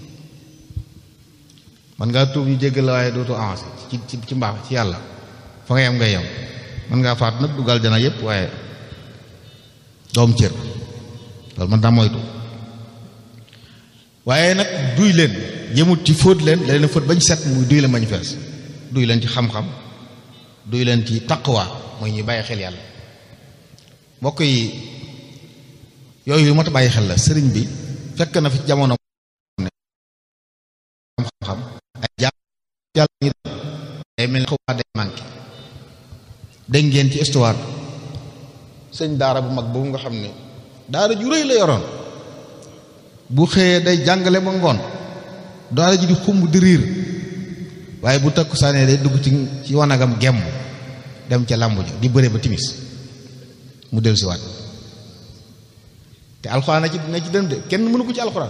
man ngaa tuub ñu jéggal la waaye dootu avancé ci ci ci mbaax ci yàlla fa nga yem ngay yem man ngaa faat nag dugal jana yépp waaye doom cër loolu man daa moytu waaye nag duy leen jëmut ci fóot leen da leen fóot bañ set muy duy leen bañ fees duy leen ci xam-xam duy leen ci taqwa mooy ñuy bàyyi xel yàlla mbokk yi yooyu lu mat a bàyyi xel la sëriñ bi fekk na fi jamono ne xam-xam ay jaam yàlla ñi day mel ni xaw day manqué dégg ngeen ci histoire sëñ daara bu mag boobu nga xam ne daara ju rëy la yoroon bu xëyee day jàngale ba ngoon daara ji di xumb di riir waaye bu takku saanee day dugg ci ci wanagam gemm dem ca làmb ja di bëre ba timis mu dellu si waat te alxuraan na ci na ci dem de kenn mënu ko ci alxuraan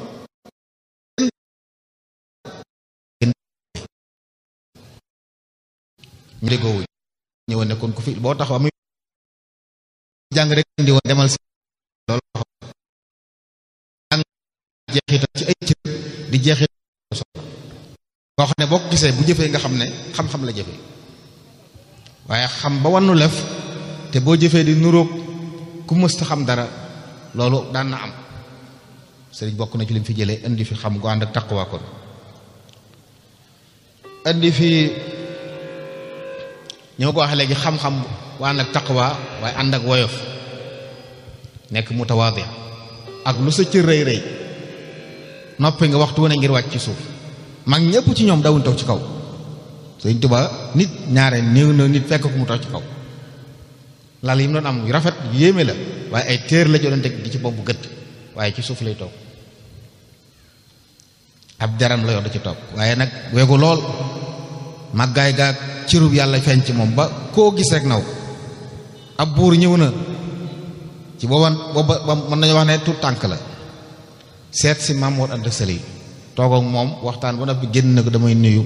ñu déggoo wuñ ñëwoon ne kon ku fi boo taxaw muy jàng rek indi woon demal si loolu jàng jeexital ci ay cër di jeexital boo xam ne boo ko gisee bu jëfee nga xam ne xam-xam la jëfee waaye xam ba wannu lef te boo jëfee di nuroog ku mësta xam dara loolu daan na am sëriñ bokk na ci lim fi jëlee indi fi xam gu ànd ak taqwa kon indi fi ñoo ko waxee léegi xam-xam bu ànd ak taqwa waaye ànd ak woyof nekk mutawaadi ak lu sa cër rëy rëy noppi nga waxtu wane ngir wàcc ci suuf mag ñëpp ci ñoom dawuñ toog ci kaw Sëriñ Tuubaa nit ñaare néew na nit fekk ku mu toog ci kaw lal yi mu doon am yu rafet yéeme la waaye ay téer la jodoon teg di ci bopp bu gët waaye ci suuf lay toog ab daram la yor da ci toog waaye nag weegu lool màggaay gaag cirub yàlla feeñ ci moom ba koo gis rek naw ab buur ñëw na ci booba booba ba mën nañu wax ne tout tànk la seet si Mamour Anta Sali toog ak moom waxtaan ba noppi génn na ko damay nuyu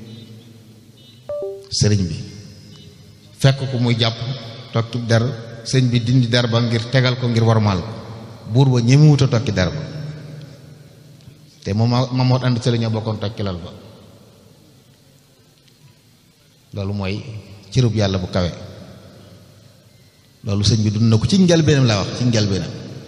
sëriñ bi fekk ko muy jàpp tokki der sëriñ bi dindi der ba ngir tegal ko ngir warmaal ko buur ba ñemewut a tokki der ba te moom Mamour Anta Sali ñoo bokkoon tokki lal ba loolu mooy cërub yàlla bu kawe loolu sëñ bi dund na ko ci njalbeenam laa wax ci njalbeenam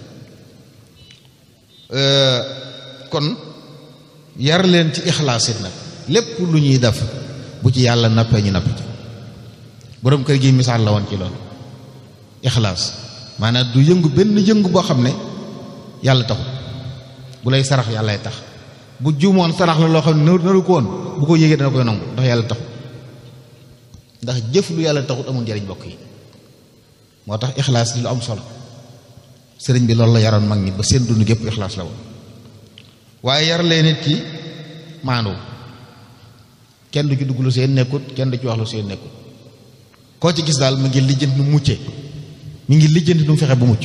kon yar leen ci ixlaas it nag lépp lu ñuy def bu ci yàlla nappee ñu nappi ci boroom kër gi misaal la woon ci loolu ixlaas maanaam du yëngu benn yëngu boo xam ne yàlla taxut bu lay sarax yàllay tax bu juumoon sarax la loo xam ne naru ko woon bu ko yégee dana koy nangu ndax yàlla taxut ndax jëf lu yàlla taxut amul njariñ bokk yi moo tax ixlaas di lu am solo sëriñ bi loolu la yaroon mag ñi ba seen dund gépp ixlaas la woon waaye yar leen nit ki maandu kenn du ci dugg lu seen nekkut kenn du ci wax lu seen nekkut koo ci gis daal mu ngi lijjanti nu mucce mi ngi lijjanti nu mu fexe bu mucc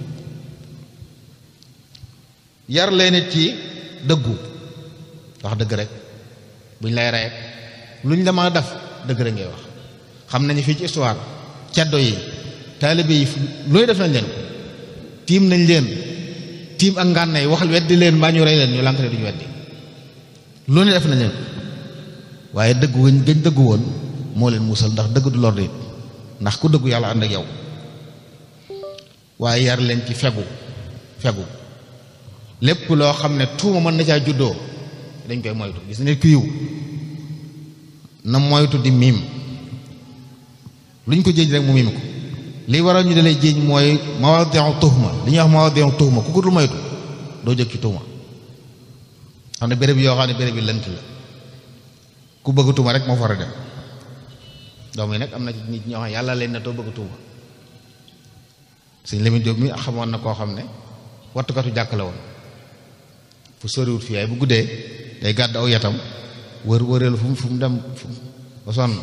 yar leen nit ki dëggu wax dëgg rek buñ lay rey luñ la mën a def dëgg rek ngay wax xam nañu fii ci histoire ceddo yi taalibe yi looy def nañ leen tiim nañ leen tiim ak ngànnaay waxal weddi leen mbaa ñu rey leen ñu lànk ne duñu weddi lu ne def nañ leen waaye dëggu gañ gañ dëggu woon moo leen musal ndax dëgg du lor nit ndax ku dëggu yàlla ànd ak yow waaye yar leen ci fegu fegu lépp loo xam ne tuuma mën na caa juddoo dañ koy moytu gis nit ku yiw na moytu di miim luñ ko jéej rek mu miim ko li waral ñu dalay jéej mooy mawadi'u tuhma li ñuy wax mawadi'u tuhma ku ko dul moytu doo jóg ci tuuma xam ne béréb yoo xam ne béréb yi lënt la ku bëgg tuuma rek moo fa war a dem doom yi nag am na ci nit ñoo xam ne yàlla leen na too bëgg tuuma sëñ Lamine Diop mi xamoon na koo xam ne wattukatu jàkk la woon fu soriwut fii ay bu guddee day gàdd aw yatam wër wëreelu fu mu fu mu dem fu ba sonn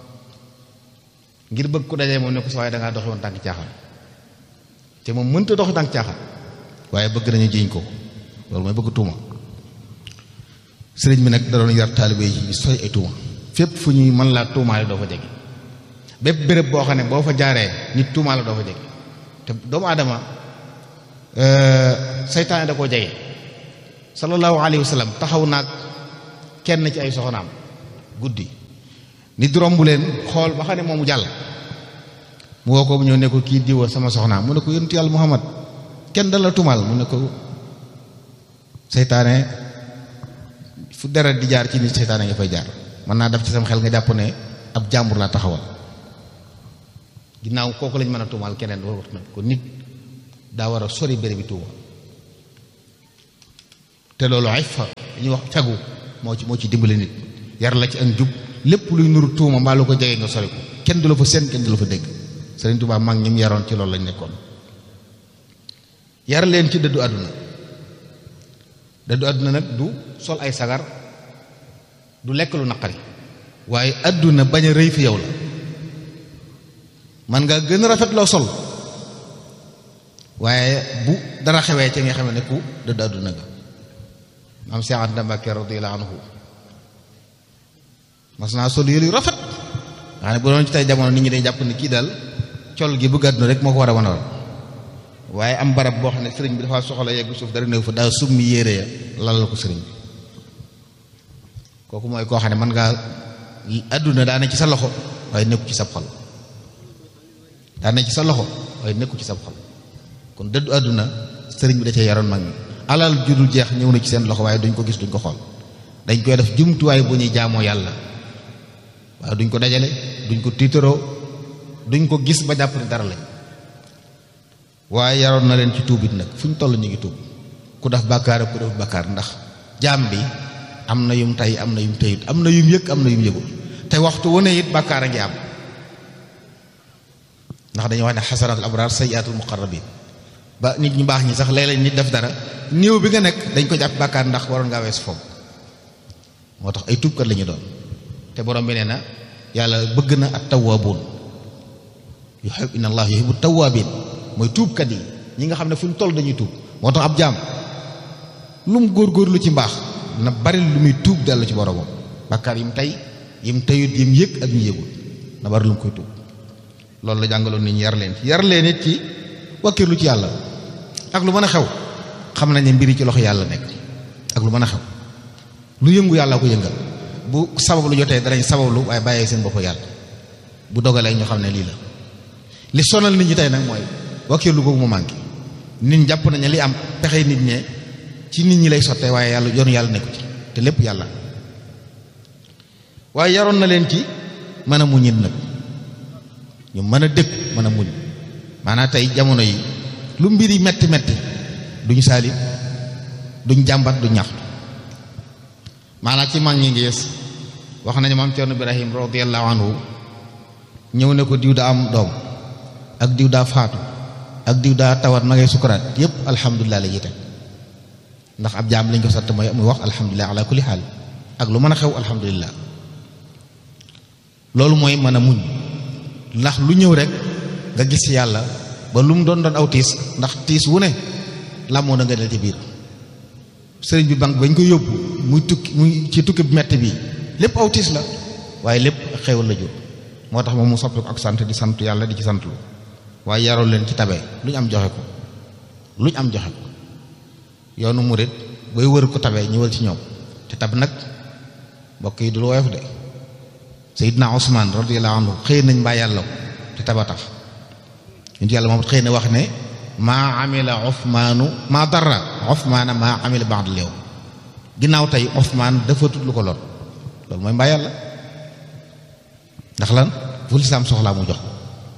ngir bëgg ku dajee moom ne ko sa waaye dangaa doxi woon tànk caaxaan te moom mënta doxi tànk caaxaan waaye bëgg nañu jiñ ko loolu mooy bëgg tuuma sëriñ bi nag da doon yar taalibe yi sooy ay tuuma fépp fu ñuy mën laa tuumaale doo fa jege bépp béréb boo xam ne boo fa jaaree nit tuumaale doo fa jege te doomu aadama seytaane da koo jege sallallahu alayhi wa sallam taxaw naag kenn ci ay soxnaam guddi nit romb leen xool ba xam ne moomu jàll mu woo ko bu ñëw ne ko kii diwa sama soxnaam mu ne ko yonent yàlla muhammad kenn dal la tumal mu ne ko seytaane fu deret di jaar ci nit seytaane nga fay jaar mën naa def ci sama xel nga jàpp ne ab jàmbur laa taxawal ginnaaw kooku lañ mën a tuumaal keneen war na ko nit daa war a sori béréb bi tuuma te loolu ay fa li ñuy wax fegu moo ci moo ci dimbali nit yar la ci ak njub lépp luy nuru tuuma mbaa lu ko jege nga sori ko kenn du la fa seen kenn du la fa dégg Sëriñ Tuubaa mag ñi mu yaroon ci loolu lañ nekkoon yar leen ci dëddu àdduna dëddu àdduna nag du sol ay sagar du lekk lu naqari waaye àdduna bañ a rëy fi yow la man nga gën a rafet loo sol waaye bu dara xewee ca nga xam ne ku dëddu àdduna nga maam Cheikh Anta Mbacké radiyallahu anhu mas naa sol yëlu rafet nga xam ne bu doon ci tey jamono nit ñi day jàpp ni kii daal col gi bëgg àdduna rek moo ko war a wanal waaye am barab boo xam ne sëriñ bi dafa soxla yegg suuf dara néew fa daa summi yére ya lalal ko sëriñ bi kooku mooy koo xam ne mën ngaa àdduna daa ne ci sa loxo waaye nekku ci sab xol daa ne ci sa loxo waaye nekku ci sab xol kon dëddu àdduna sëriñ bi da cee yaroon mag ñi alal judul jeex ñëw na ci seen loxo waaye duñ ko gis duñ ko xool dañ koy def jumtuwaay bu ñuy jaamoo yàlla waaye duñ ko dajale duñ ko tiitaroo duñ ko gis ba jàpp ni dara lañ waaye yaroon na leen ci tuubit nag fu ñu toll ñu ngi tuub ku def bàkkaar ak ku def bàkkaar ndax jaam bi am na yum tey am na yum teyut am na yum yëg am na yum yëgul te waxtu wu ne it bàkkaar a ngi am ndax dañuy wax ne xasanatul abraar sayyiatul muqarrabin ba nit ñu baax ñi sax léeg-léeg nit def dara néew bi nga nekk dañ ko jàpp bàkkaar ndax waroon ngaa wees foofu moo tax ay tuubkat la ñu doon te borom bi nee na yàlla bëgg na at tawwaabuun yuhibbu inna allah yuhibbu tawwaabin mooy tuubkat yi ñi nga xam ne fu ñu toll dañuy tuub moo tax ab jaam lu mu góorgóorlu ci mbaax na bari lu muy tuub dellu ci boromam bàkkaar yi mu tey yi mu teyut yi mu yëg ak ñu yëgul na bari lu mu koy tuub loolu la jàngaloon nit ñi yar leen ci yar leen it ci wakkirlu ci yàlla ak lu mën a xew xam nañ ne mbiri ci loxo yàlla nekk ak lu mën a xew lu yëngu yàlla ko yëngal bu sabab lu jotee danañ sabablu waaye bàyyee seen bopp yàlla bu dogalee ñu xam ne lii la li sonal nit ñi tey nag mooy wakkirlu googu mu manqué nit ñi jàpp nañu li am pexe nit ñe ci nit ñi lay sottee waaye yàlla yoonu yàlla nekku ci te lépp yàlla waaye yaroon na leen ci mën a muñit nag ñu mën a dëkk mën a muñ maanaam tey jamono yi lu mbir yi metti metti duñ saali duñ jàmbat duñ ñaxtu maanaam ci mag ñi ngees wax nañu maam Cerno Ibrahim radiyallahu anhu ñëw ne ko diw daa am doom ak diw daa faatu ak diw daa tawat ma ngay sukuraat yépp alhamdulilah la yite ndax ab jaam lañ ko sant mooy muy wax alhamdulilah ala kulli xaal ak lu mën a xew alhamdulilah loolu mooy mën a muñ ndax lu ñëw rek nga gis yàlla ba lu mu doon doon aw tiis ndax tiis wu ne làmmoo na nga del ci biir sëriñ bi banque bañ ko yóbbu muy tukki muy ci tukki bu metti bi lépp aw tiis la waaye lépp xewal la jur moo tax moom mu soppi ko ak sant di sant yàlla di ci sant lu waaye yaroo leen ci tabe lu ñu am joxe ko lu ñu am joxe ko yoonu murit booy wër ko tabe ñëwal ci ñoom te tab nag mbokk yi du lu woyof de Seydina Ousmane radiyallahu anhu xëy nañ mbaa yàlla ko te taba tax ñun yàlla moom xëy na wax ne maa amila Ousmaanu maa dara Ousmaana maa amila ba'd al-yawm ginnaaw tey Ousmane dafa tut lu ko lor loolu mooy mbaa yàlla ndax lan fu lislaam soxlaa mu jox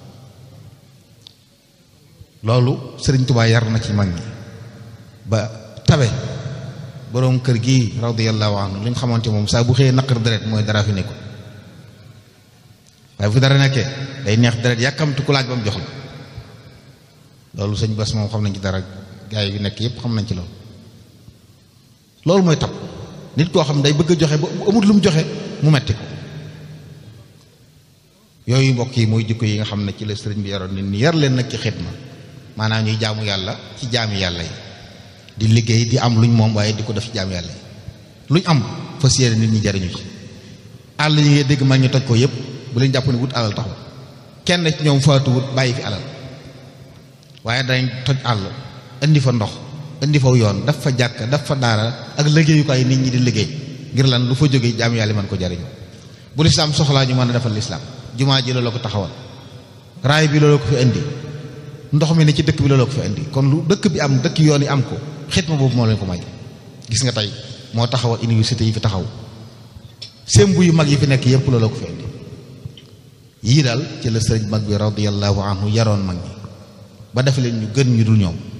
loolu Sëriñ Tuubaa yar na ci mag ñi ba tabe boroom kër gi radiyallahu anhu li ñu xamante moom saa bu xëyee naqar deret mooy dara fi nekkul waaye bu dara nekkee day neex deret yàkkamtu ku laaj ba mu jox la loolu sëñ bas moom xam nañ ci dara gaa yi nekk yépp xam nañ ci loolu loolu mooy tab nit koo xam day bëgg a joxe ba amut lu mu joxe mu metti ko yooyu mbokk yi mooy jikko yi nga xam ne ci la sëriñ bi yaroon nit ñi yar leen nag ci xidma maanaam ñuy jaamu yàlla ci jaami yàlla yi di liggéey di am luñ moom waaye di ko def ci jaami yàlla yi luñ am fas yéene nit ñi jariñu ci àll yi ngay dégg mag ñu toj ko yépp bu leen jàpp ne wut alal taxul kenn ci ñoom faatu wut bàyyi fi alal waaye dañ toj àll indi fa ndox indi fa yoon daf fa jàkk daf fa daara ak liggéeyukaay nit ñi di liggéey ngir lan lu fa jógee jaam yàlla mën ko jariñu bu lislaam soxlaa ñu mën a defal lislaam jumaa ji looloo ko taxawal raay bi looloo ko fi indi ndox mi ne ci dëkk bi looloo ko fi indi kon lu dëkk bi am dëkk yoon yi am ko xitma boobu moo leen ko may gis nga tey moo taxawal université yi fi taxaw sembu yu mag yi fi nekk yépp looloo ko fi indi yii daal ci la sëriñ mag bi radiyallahu anhu yaroon mag ñi ba def leen ñu gën ñu dul ñoom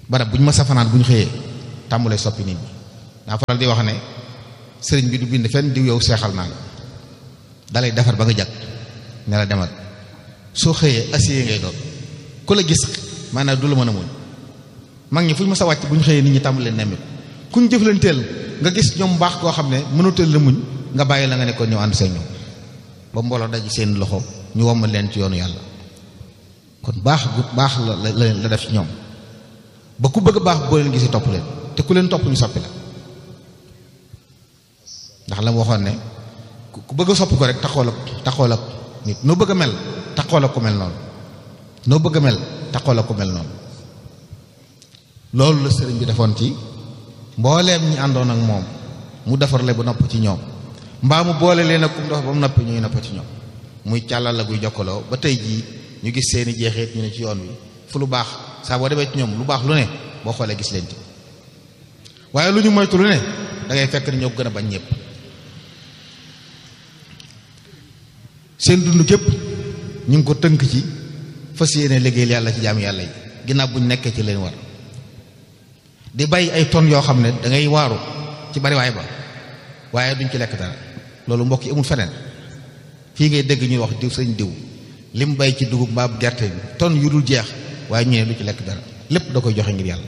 barab bu ñu ma safanaan bu ñu xëyee tàmbulee soppi nit ñi daa faral di wax ne sëriñ bi du bind fenn diw yow seexal naa la dalay defar ba nga jag ne la demal soo xëyee acier ngay doon ku la gis maanaam du la mën a muñ mag ñi fu ñu ma sa wàcc bu ñu xëyee nit ñi tàmbalee nemmi ku ñu jëflanteel nga gis ñoom baax koo xam ne mënuteel la muñ nga bàyyi la nga nekkoon ñëw ànd seen ñoom ba mbooloo daj seen loxo ñu wommal leen ci yoonu yàlla kon baax gu baax la la la def ci ñoom ba ku bëgg a baax boo leen gisee topp leen te ku leen topp ñu soppi la ndax la mu waxoon ne ku bëgg a soppi ko rek taxool ak taxool ak nit noo bëgg a mel taxool ak ku mel noonu noo bëgg a mel taxool ak ku mel noonu loolu la sëriñ bi defoon ci mbooleem ñi àndoon ak moom mu defarle bu nopp ci ñoom mbaa mu boole leen ak kum dox ba mu noppi ñuy nopp ci ñoom muy càllal la guy jokkaloo ba tey jii ñu gis seeni jeexeet ñu ne ci yoon wi fu lu baax saa boo demee ci ñoom lu baax lu ne boo xoolee gis leen ci waaye lu ñu moytu lu ne da ngay fekk ni ñoo gën a bañ ñëpp seen dund képp ñu ngi ko tënk ci fas yéene liggéeyal yàlla ci jaam yàlla yi ginnaaw bu ñu nekkee ci leen war di bay ay tonnes yoo xam ne da ngay waaru ci bariwaay ba waaye duñ ci lekk dara loolu mbokk yi amul feneen fii ngay dégg ñuy wax diw sëñ diw lim bay ci dugub mbaa gerte bi tonnes yu dul jeex waaye ñu ne du ci lekk dara lépp da koy joxe ngir yàlla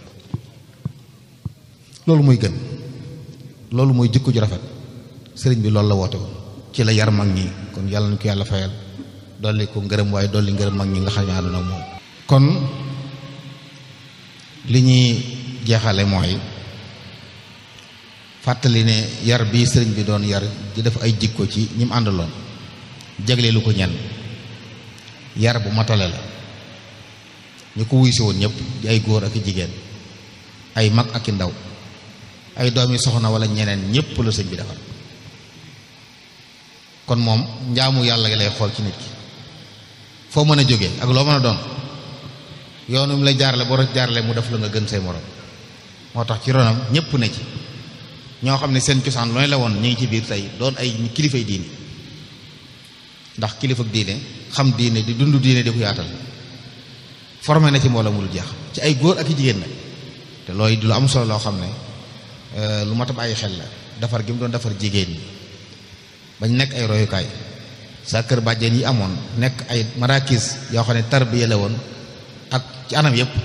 loolu mooy gën loolu mooy jikko ju rafet sëriñ bi loolu la woote woon ci la yar mag ñi kon yàlla nañu ko yàlla fayal dolli ko ngërëm waaye dolli ngërëm mag ñi nga xam ne àdduna moom kon li ñuy jeexale mooy fàttali ne yar bi sëriñ bi doon yar di def ay jikko ci ñi mu àndaloon jagleelu ko ñenn yar bu matale la ñu ko wuy si woon ñëpp di ay góor ak i jigéen ay mag ak i ndaw ay doomi soxna wala ñeneen ñëpp la sëñ bi defar kon moom njaamu yàlla gi lay xool ci nit ki foo mën a jógee ak loo mën a doon yoonu mu lay jaarale boo jaarale mu def la nga gën say morom moo tax ci ronam ñëpp ne ci ñoo xam ne seen cosaan looy la woon ñu ngi ci biir tey doon ay kilifay diine ndax kilifa diine xam diine di dund diine di ko yaatal formé na ci mbooloo mu dul jeex ci ay góor ak i jigéen nag te looy di lu am solo loo xam ne lu mat a bàyyi xel la defar gi mu doon defar jigéen ñi bañ nekk ay royukaay sa kër bàjjen yi amoon nekk ay marakis yoo xam ne tarbiya la woon ak ci anam yëpp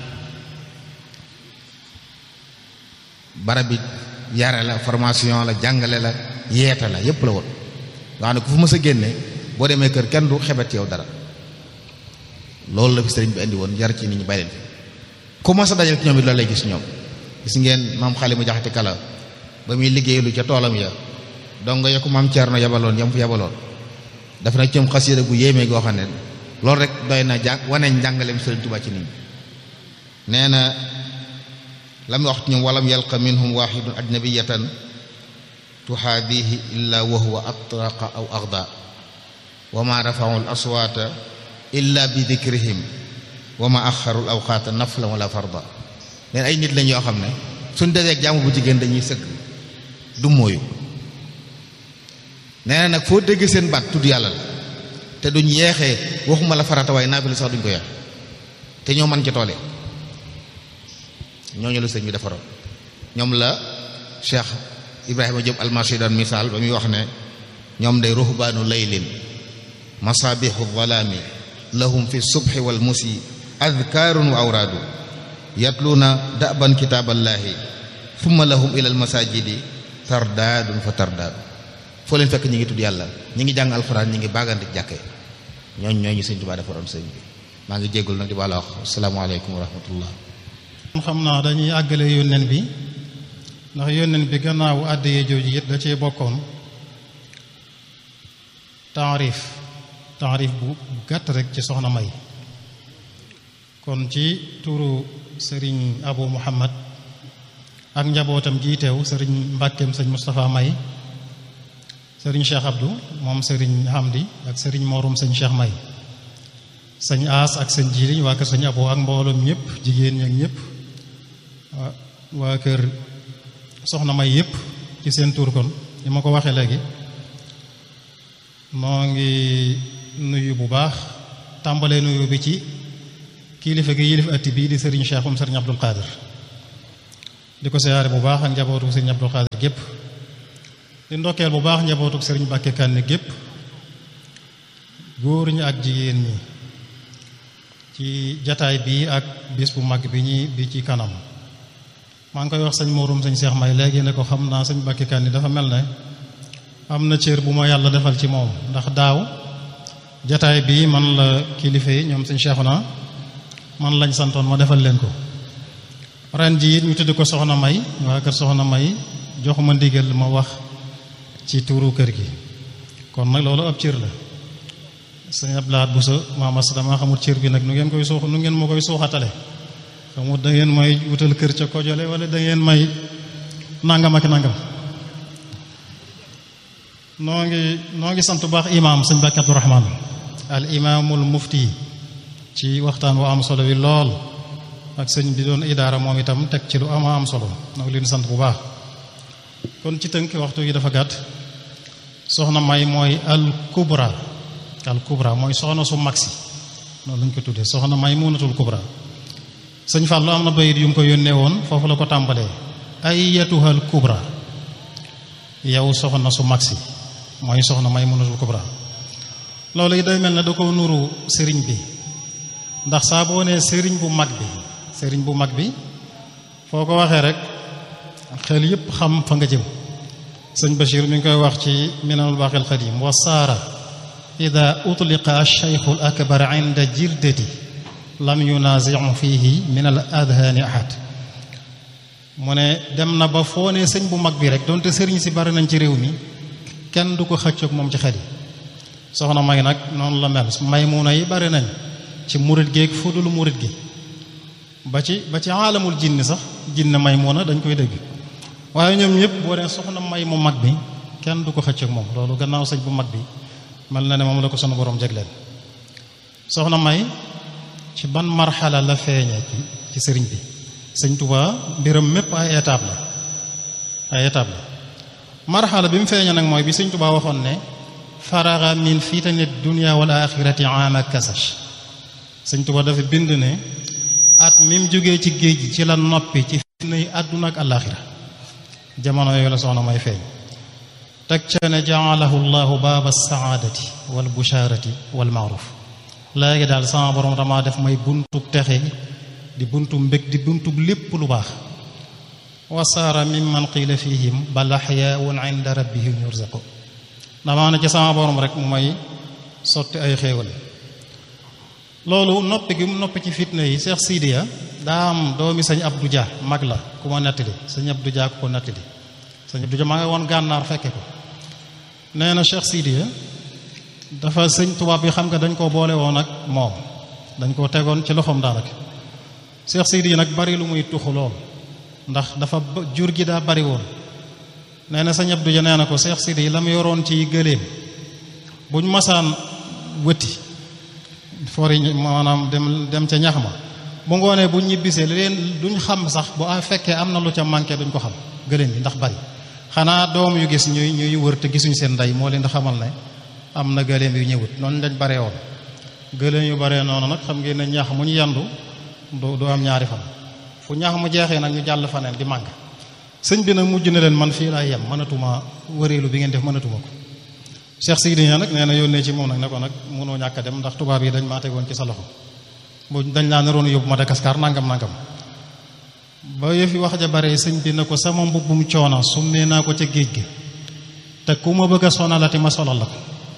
barab bi yare la formation la jàngale la yeete la yëpp la woon wax ne ku fu mës a génne boo demee kër kenn du xebet yow dara loolu la fi sëriñ bi indi woon yar ci nit ñi bàyyi leen fi ku mës a dajal ci ñoom it loolu lay gis ñoom gis ngeen maam xale mu jaxati kala ba muy liggéeylu ca toolam ya donc nga yokku maam Thierno yabaloon yam fi yabaloon daf na cëm xasida gu yéeme goo xam ne loolu rek doy na jàng wane njàngaleem Sëriñ Tuubaa ci nit ñi nee na la mu wax ci ñoom walam yalqa minhum waxidun ajnabiyatan tuxaabihi illa wa huwa atraqa aw axda wa ma rafau l aswaata illa bi dikrihim wa ma axaru l awqaata nafla wala farda leen ay nit lañ yoo xam ne suñ deseeg jaamu bu jigéen dañuy sëgg du mooyu nee na nag foo dégg seen baat tudd yàlla la te duñ yeexee waxuma la farata waaye naafila sax duñ ko yeex te ñoo man ci toole ñooñu la sëñ bi defaroon ñoom la Cheikh Ibrahima Diop almarché doon misaal ba muy wax ne ñoom day ruhbaanu laylin masaabihu dhalaami lahum fi subhi wal musi adkaarun wa awraadu yatluuna daban kitaaballaahi thumma lahum ila almasajidi tardaadun fa tardaadu foo leen fekk ñi ngi tudd yàlla ñi ngi jàng alxuraan ñi ngi baagante jàkke ñooñ ñooñu sëñ Tuubaa defaroon sëñ bi maa ngi jéggul nag di baala wax asalaamaaleykum wa rahmatullah xam naa dañuy àggale yónneen bi ndax yónneen bi gannaawu àddiyee jooju it da cee bokkoon taarif taarif bu gàtt rek ci soxna may kon ci turu sëriñ abu muhammad ak njabootam jiiteew sëriñ mbàkkeem sëñ Moustapha may sëriñ Cheikh Abdou moom sëriñ Hamdi ak sëriñ Morum sëñ Cheikh may sëñ aas ak sëñ jiiliñ waa kër sëñ abo ak mbooloom ñëpp jigéen ñi ak ñëpp waa kër soxna may yëpp ci seen tur kon li ma ko waxee léegi moo ngi nuyu bu baax tàmbalee nuyu bi ci kilifa gi yilif atti bii di sëriñ Cheikhoum sëriñ Abdul Qadir di ko siyaare bu baax ak njabootu sëriñ Abdul Qadir gépp di ndokkeel bu baax njabootu sëriñ Bàkke Kanni gépp góor ñi ak jigéen ñi ci jataay bii ak bis bu mag bi ñi bi ci kanam maa ngi koy wax sëñ Mouroum sëñ Cheikh May léegi ne ko xam naa sëñ Bàkke Kanni dafa mel ne am na cër bu ma yàlla defal ci moom ndax daaw jataay bii man la kilifa yi ñoom sëñ Cheikhouna man lañ santoon ma defal leen ko ren ji it ñu tudd ko soxna May waa kër soxna May joxuma ndigal ma wax ci tuuru kër gi kon nag loolu ab cër la sëñ Abdoulaye Bousso maamas dama xamul cër bi nag nu ngeen koy suux nu ngeen ma koy suuxatale xamul da ngeen may wutal kër ca kojole wala da ngeen may nangam ak nangam noo ngi noo ngi sant bu baax imaam sëñ Bakki Abdourahman al imaamul mufti ci waxtaan wu am solo wi lool ak sëñ bi doon idaara moom itam teg ci lu ama am solo noo ngi leen sant bu baax kon ci tënk waxtu yi dafa gàtt soxna may mooy al kubra al kubra mooy soxna su mag si noonu lañ ko tuddee soxna may munatul kubra sëñ Fallou am na bayit yu mu ko yónnee woon foofu la ko tàmbalee ayyatuha al kubra yow soxna su mag si mooy soxna may munatul kubra loolu yi day mel ne da ko nuru sëriñ bi ndax saa boo nee sëriñ bu mag bi sëriñ bu mag bi foo ko waxee rek xel yépp xam fa nga jëm sëñ Bachir mi ngi koy wax ci minanul baaxil xadim wa saara ida utliqa alcheikhu al akbar inda jirdati lam yunaziu fihi min al adhaani ahad mu ne dem na ba foo ne sëñ bu mag bi rek donte sëriñ si bari nañ ci réew mi kenn du ko xëccoog moom ci xel yi soxna may nag noonu la mel may muuna yi bari nañ ci murit géeg fu dul murit gi ba ci ba ci aalamul jinni sax jinne may muuna dañ koy dégg waaye ñoom ñëpp boo dee soxna may mu mag bi kenn du ko xëccoog moom loolu gannaaw sëñ bu mag bi mel na ne moom la ko sunu borom jegleen soxna may ci ban marxala la feeñee ci ci sëriñ bi sëñ Tuubaa mbiram mépp ay étape la ay étape la marxala bi mu feeñee nag mooy bi sëñ Tuubaa waxoon ne faraga min fitani dunya wal axirati ama kasash sëñ Tuubaa dafa bind ne at mi mu jógee ci géej gi ci la noppi ci fitna yi àdduna ak àllaaxira jamono yooyu la soxna may feeñ teg ca ne jaalahu llahu baaba saadati wal busharati wal maaruf léegi daal sama borom dama def may buntub texe di buntub mbég di buntub lépp lu baax wasaara mimman qiila fihim bal axyaun inda rabbihim yurzaqu damaa ne ci sama borom rek mu may sotti ay xéewal loolu noppi gi mu noppi ci fitna yi Cheikh Sidiya daa am doomi sëñ Abdou Dia mag la ku ma nettali sëñ Abdou Dia ku ko nettali sëñ Abdou Dia maa ngi woon gànnaar fekke ko nee na Cheikh Sidiya dafa sëñ tubaab bi xam nga dañ koo boole woon ak moom dañ koo tegoon ci loxoom daanaka Cheikh Sidiya nag bari lu muy tuxu lool ndax dafa jur gi daa bari woon nee na sëñ Abdou Dia nee na ko Cheikh Sidiya la mu yoroon ci gëléem buñ masaan wëtti fori maanaam dem dem ca ñax ma bu ngoonee bu ñibbisee li leen duñ xam sax bu a fekkee am na lu ca manqué duñ ko xam gëléem bi ndax bari xanaa doom yu gis ñuy ñuy wër te gisuñ seen ndey moo leen di xamal ne am na gëléem yu ñëwut noonu lañ baree woon gëléem yu baree noonu nag xam ngeen ne ñax mu ñu yandu du du am ñaari fan fu ñax mu jeexee nag ñu jàll faneen di màgg sëñ bi nag mujj na leen man fii laay yem mënatuma wëreelu bi ngeen def mënatuma ko Cheikh Sidi nag nee na yónnee ci moom nag ne ko nag mënoo ñàkk a dem ndax tubaab yi dañ maa tegoon ci sa loxo bu dañ laa naroon yóbbu Madagascar nangam nangam ba yëfi wax ja bare sëñ bi ne ko sama mbubbum coona summee naa ko ca géej gi te ku ma bëgg a sonalati ma solal la ko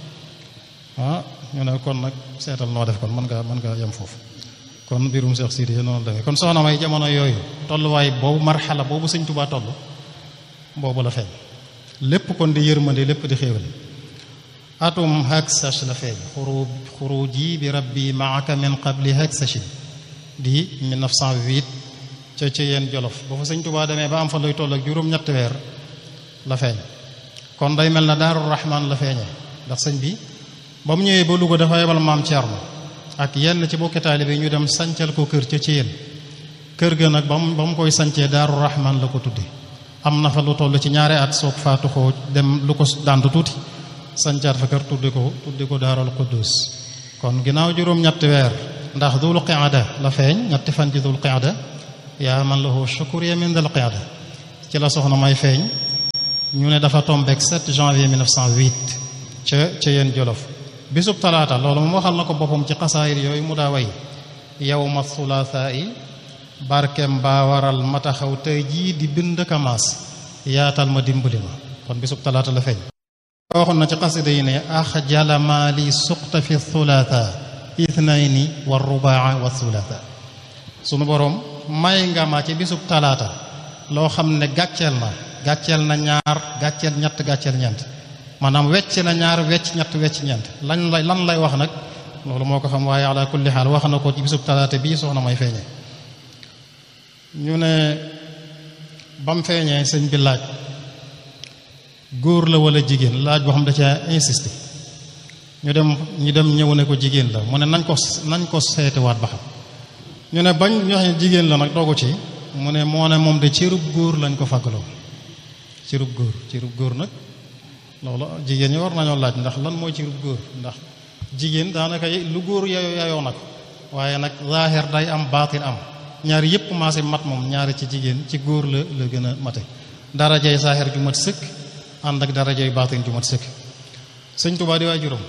ah ñu ne kon nag seetal noo def kon mën nga mën nga yem foofu kon mbirum Cheikh Sidi noonu demee kon soxna may jamono yooyu tolluwaay boobu marxala boobu sëñ Tuubaa toll boobu la feeñ lépp kon di yërmande lépp di xéewal atum haksach la feeñ xuru xuruji bi rabbi maaka min qabli haksachin di 1908 ca ca yeen jolof ba fa sëñ Tuubaa demee ba am fa luy toll ak juróom-ñetti weer la feeñ kon day mel na daaru rahman la feeñee ndax sëñ bi ba mu ñëwee ba Louga dafa yebal maam Thierno ak yenn ci bokki taalibe ñu dem sancal ko kër ca ci yéen kër ga nag ba mu ba mu koy sancee daaru rahman la ko tudde am na fa lu toll ci ñaari at soog faatu ko dem lu ko dànd tuuti sancaat fa kër tudde ko tudde ko daaral quddus kon ginnaaw juróom-ñetti weer ndax dul qiada la feeñ ñetti fan ci dul qiada yaa man lahu shukriya min dul qiada ci la soxna may feeñ ñu ne dafa tombeek 7 janvier 1908 ca ca yéen jolof bisub talaata loolu moom waxal na ko boppam ci xasaayir yooyu mu daa way yawma thulathaa yi barkem baa waral ma taxaw tey jii di bind kamaas yaatal ma dimbali ma kon bisub talaata la feeñ waxoon na ci xasida yi ne axjala ma li suqta fi thulatha ithnayni wa rubaa wa thulatha sunu boroom may nga ma ci bisub talaata loo xam ne gàcceel na gàcceel na ñaar gàcceel ñett gàcceel ñeent maanaam wecc na ñaar wecc ñett wecc ñeent lañ lay lan lay wax nag loolu moo ko xam waaye ala kulli xaal wax na ko ci bisub talaata bii soxna may feeñee ñu ne bam feeñee sëñ bi laaj góor la wala jigéen laaj boo xam da ca insisté ñu dem ñu dem ñëw ne ko jigéen la mu ne nañ ko nañ ko seetiwaat ba xam ñu ne bañ ñu wax jigéen la nag doogu ci mu ne moo ne moom de cërub góor lañ ko fàggaloo cërub góor cërub góor nag loolu jigéen ñi war nañoo laaj ndax lan mooy cërub góor ndax jigéen daanaka lu góor yayoo yayoo na ko waaye nag zaahir day am baatin am ñaari yëpp maase mat moom ñaari ci jigéen ci góor la la gën a mate darajay zaahir ju mat sëkk ànd ak darajay baatin ju mat sëkk sëñ Tuubaa di waay juróom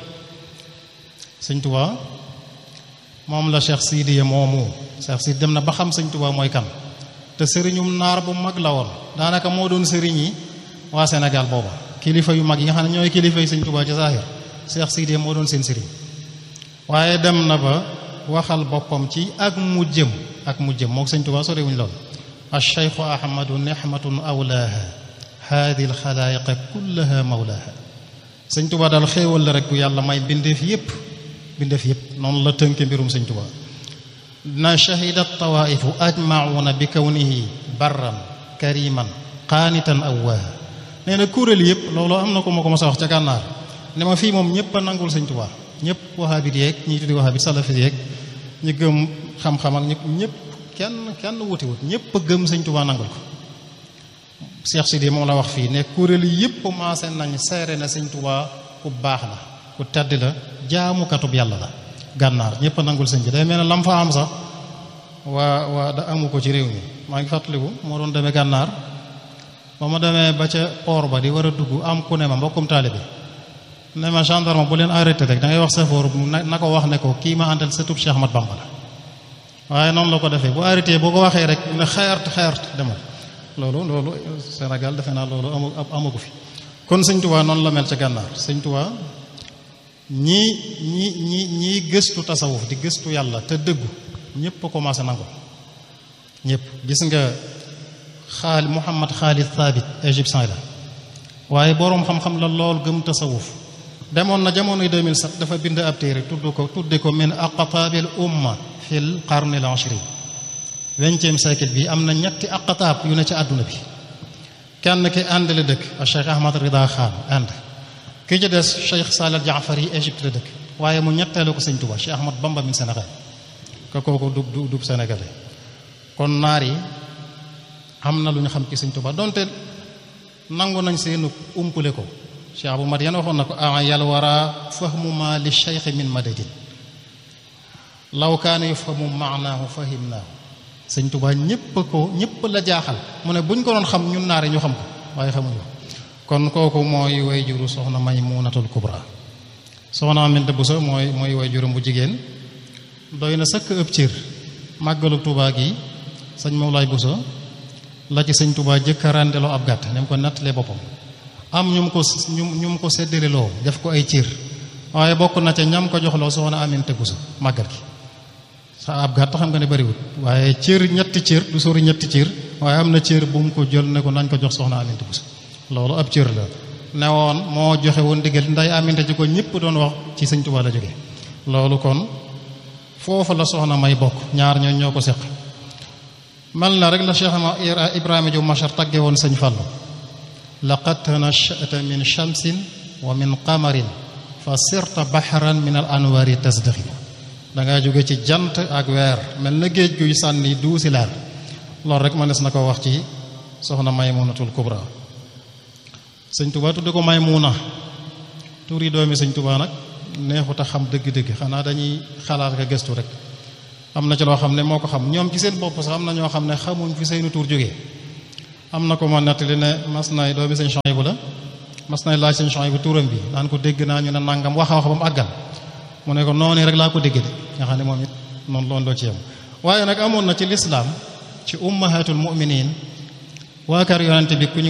sëñ Tuubaa moom la Cheikh Sidiya moomu Cheikh Sidi dem na ba xam sëñ Tuubaa mooy kan te sëriñum naar bu mag la woon daanaka moo doon sëriñ yi waa Sénégal booba kilifa yu mag yi nga xam ne ñooy kilifa yi sëñ Tuubaa ci zaahir Cheikh Sidiya moo doon seen sëriñ waaye dem na ba waxal boppam ci ak mu jëm ak mu jëm mook sëñ Tuubaa sorewuñ lool acheikhu ahmadu nihmatun awlaaha haadi alxalaayiqa kullaha mawlaaha sëñ Tuubaa daal xéewal la rek bu yàlla may bindeef yépp bindeef yépp noonu la tënke mbirum sëñ Tuubaa na shahida tawaifu ajmauna bi kawnihi barran kariman qaanitan awwaaha nee na kuréel yépp loolu am na ko ma ko mos a wax ca gànnaar ne ma fii moom ñëpp a nangul sëñ Tuubaa ñëpp wahabit yeeg ñi tuddi wahabit salafit yeeg ñi gëm xam-xam ak ñëpp kenn kenn wuti wut ñëpp a gëm sëñ Tuubaa nangul ko Cheikh Sidi moom la wax fii ne kuréel yëpp maase nañ seere na sëñ Tuubaa ku baax la ku tedd la jaamukatub yàlla la gànnaar ñëpp a nangul sëñ bi day mel ne lam fa am sax waa waa da amu ko ci réew mi maa ngi fàttaliku moo doon demee gànnaar ba ma demee ba ca port ba di war a dugg am ku ne ma mbokkum taalibe ne ma gendarme bu leen arrêté rek da ngay wax safoor na ko wax ne ko kii ma àndal sëtub Cheikh Ahmad Bamba la waaye noonu la ko defee bu arrêté boo ko waxee rek ne xeert xeert demal loolu loolu Sénégal defe naa loolu amu amagu fi kon sëñ Tuubaa noonu la mel ca gànnaar sëñ Tuubaa ñii ñi ñi ñii gëstu tasawuf di gëstu yàlla te dëggu ñëpp a commencé nangu ñëpp gis nga xaali Muhammad Xaalid Thabit égyptien la waaye boroom xam-xam la lool gëm tasawuf demoon na jamonoy 2007 dafa bind ab téere tudd ko tudde ko min aqtaabil umma fil qarni al ashrin vingtième siècle bi am na ñetti aqtaab yu ne ci àdduna bi kenn ki ànd la dëkk a Cheikh Ahmad Rida Khan ànd ki ci des Cheikh Salih Jaafar yi Égypte la dëkk waaye mu ñetteelu ko sëñ Tuba Cheikh Ahmad Bamba min Sénégal ka kooku du du du sénégalais kon naar yi am na lu ñu xam ci sëñ Tuba donte nangu nañ seenu umpule ko Cheikh Abou Madiane waxoon na ko a yal wara fahmu ma li cheikh min madadin law kaana yufhamu maanaahu fahimnaahu sëñ Tuba ñëpp ko ñëpp la jaaxal mu ne buñ ko doon xam ñun naare ñu xam ko waaye xamuñu kon kooku mooy way juru soxna Maymunatul Kubra soxna Aminta Buso mooy mooy way jurum bu jigéen doy na sëkk ëpp cër màggalu Tuba gi sëñ Mawlaay Buso la ci sëñ Tuba jëkk a ràndeloo ab gàtt ne mu ko nattalee boppam am ñu mu ko ñu ñu mu ko séddaleloo def ko ay cër waaye bokk na ca ñam ko joxloo soxna Aminta Buso màggal gi sa ab gàtt xam nga ne bariwut waaye cër ñetti cër du sori ñetti cër waaye am na cër bu mu ko jël ne ko nañ ko jox soxna Aminta Buso loolu ab cër la ne woon moo joxe woon diggal nday Aminta ji ko ñëpp doon wax ci sëñ Tuba la jóge loolu kon foofu la soxna may bokk ñaar ñoo ñoo ko seq mal na rek la Cheikh Ibrahima Diop Machar tagge woon sëñ Fallu laqad tanashata min shamsin wa min qamarin fa sirta bahran min al anwari tasdaxi dangaa jóge ci jant ak weer mel na géej guy sànni duusi leer loolu rek mënees na ko wax ci soxna Maymunatul Kubra sëñ Tuba tudde ko Maymuna turi doomi sëñ Tuba nag neexut a xam dëgg-dëgg xanaa dañuy xalaat ka gëstu rek am na ci loo xam ne moo ko xam ñoom ci seen bopp sax am na ñoo xam ne xamuñ fi seenu tur jógee am na ko ma nettali ne mas nay doomi sëñ Chouaïbou la mas nay laaj sëñ Chouaïbou turam bi naan ko dégg naa ñu ne nangam wax a wax ba mu àggal mu ne ko noonu rek laa ko dégg de nga xam ne moom it noonu loolu loo ci yem waaye nag amoon na ci lislaam ci ummahatul mu'minin waa kër yonente bi ku ñu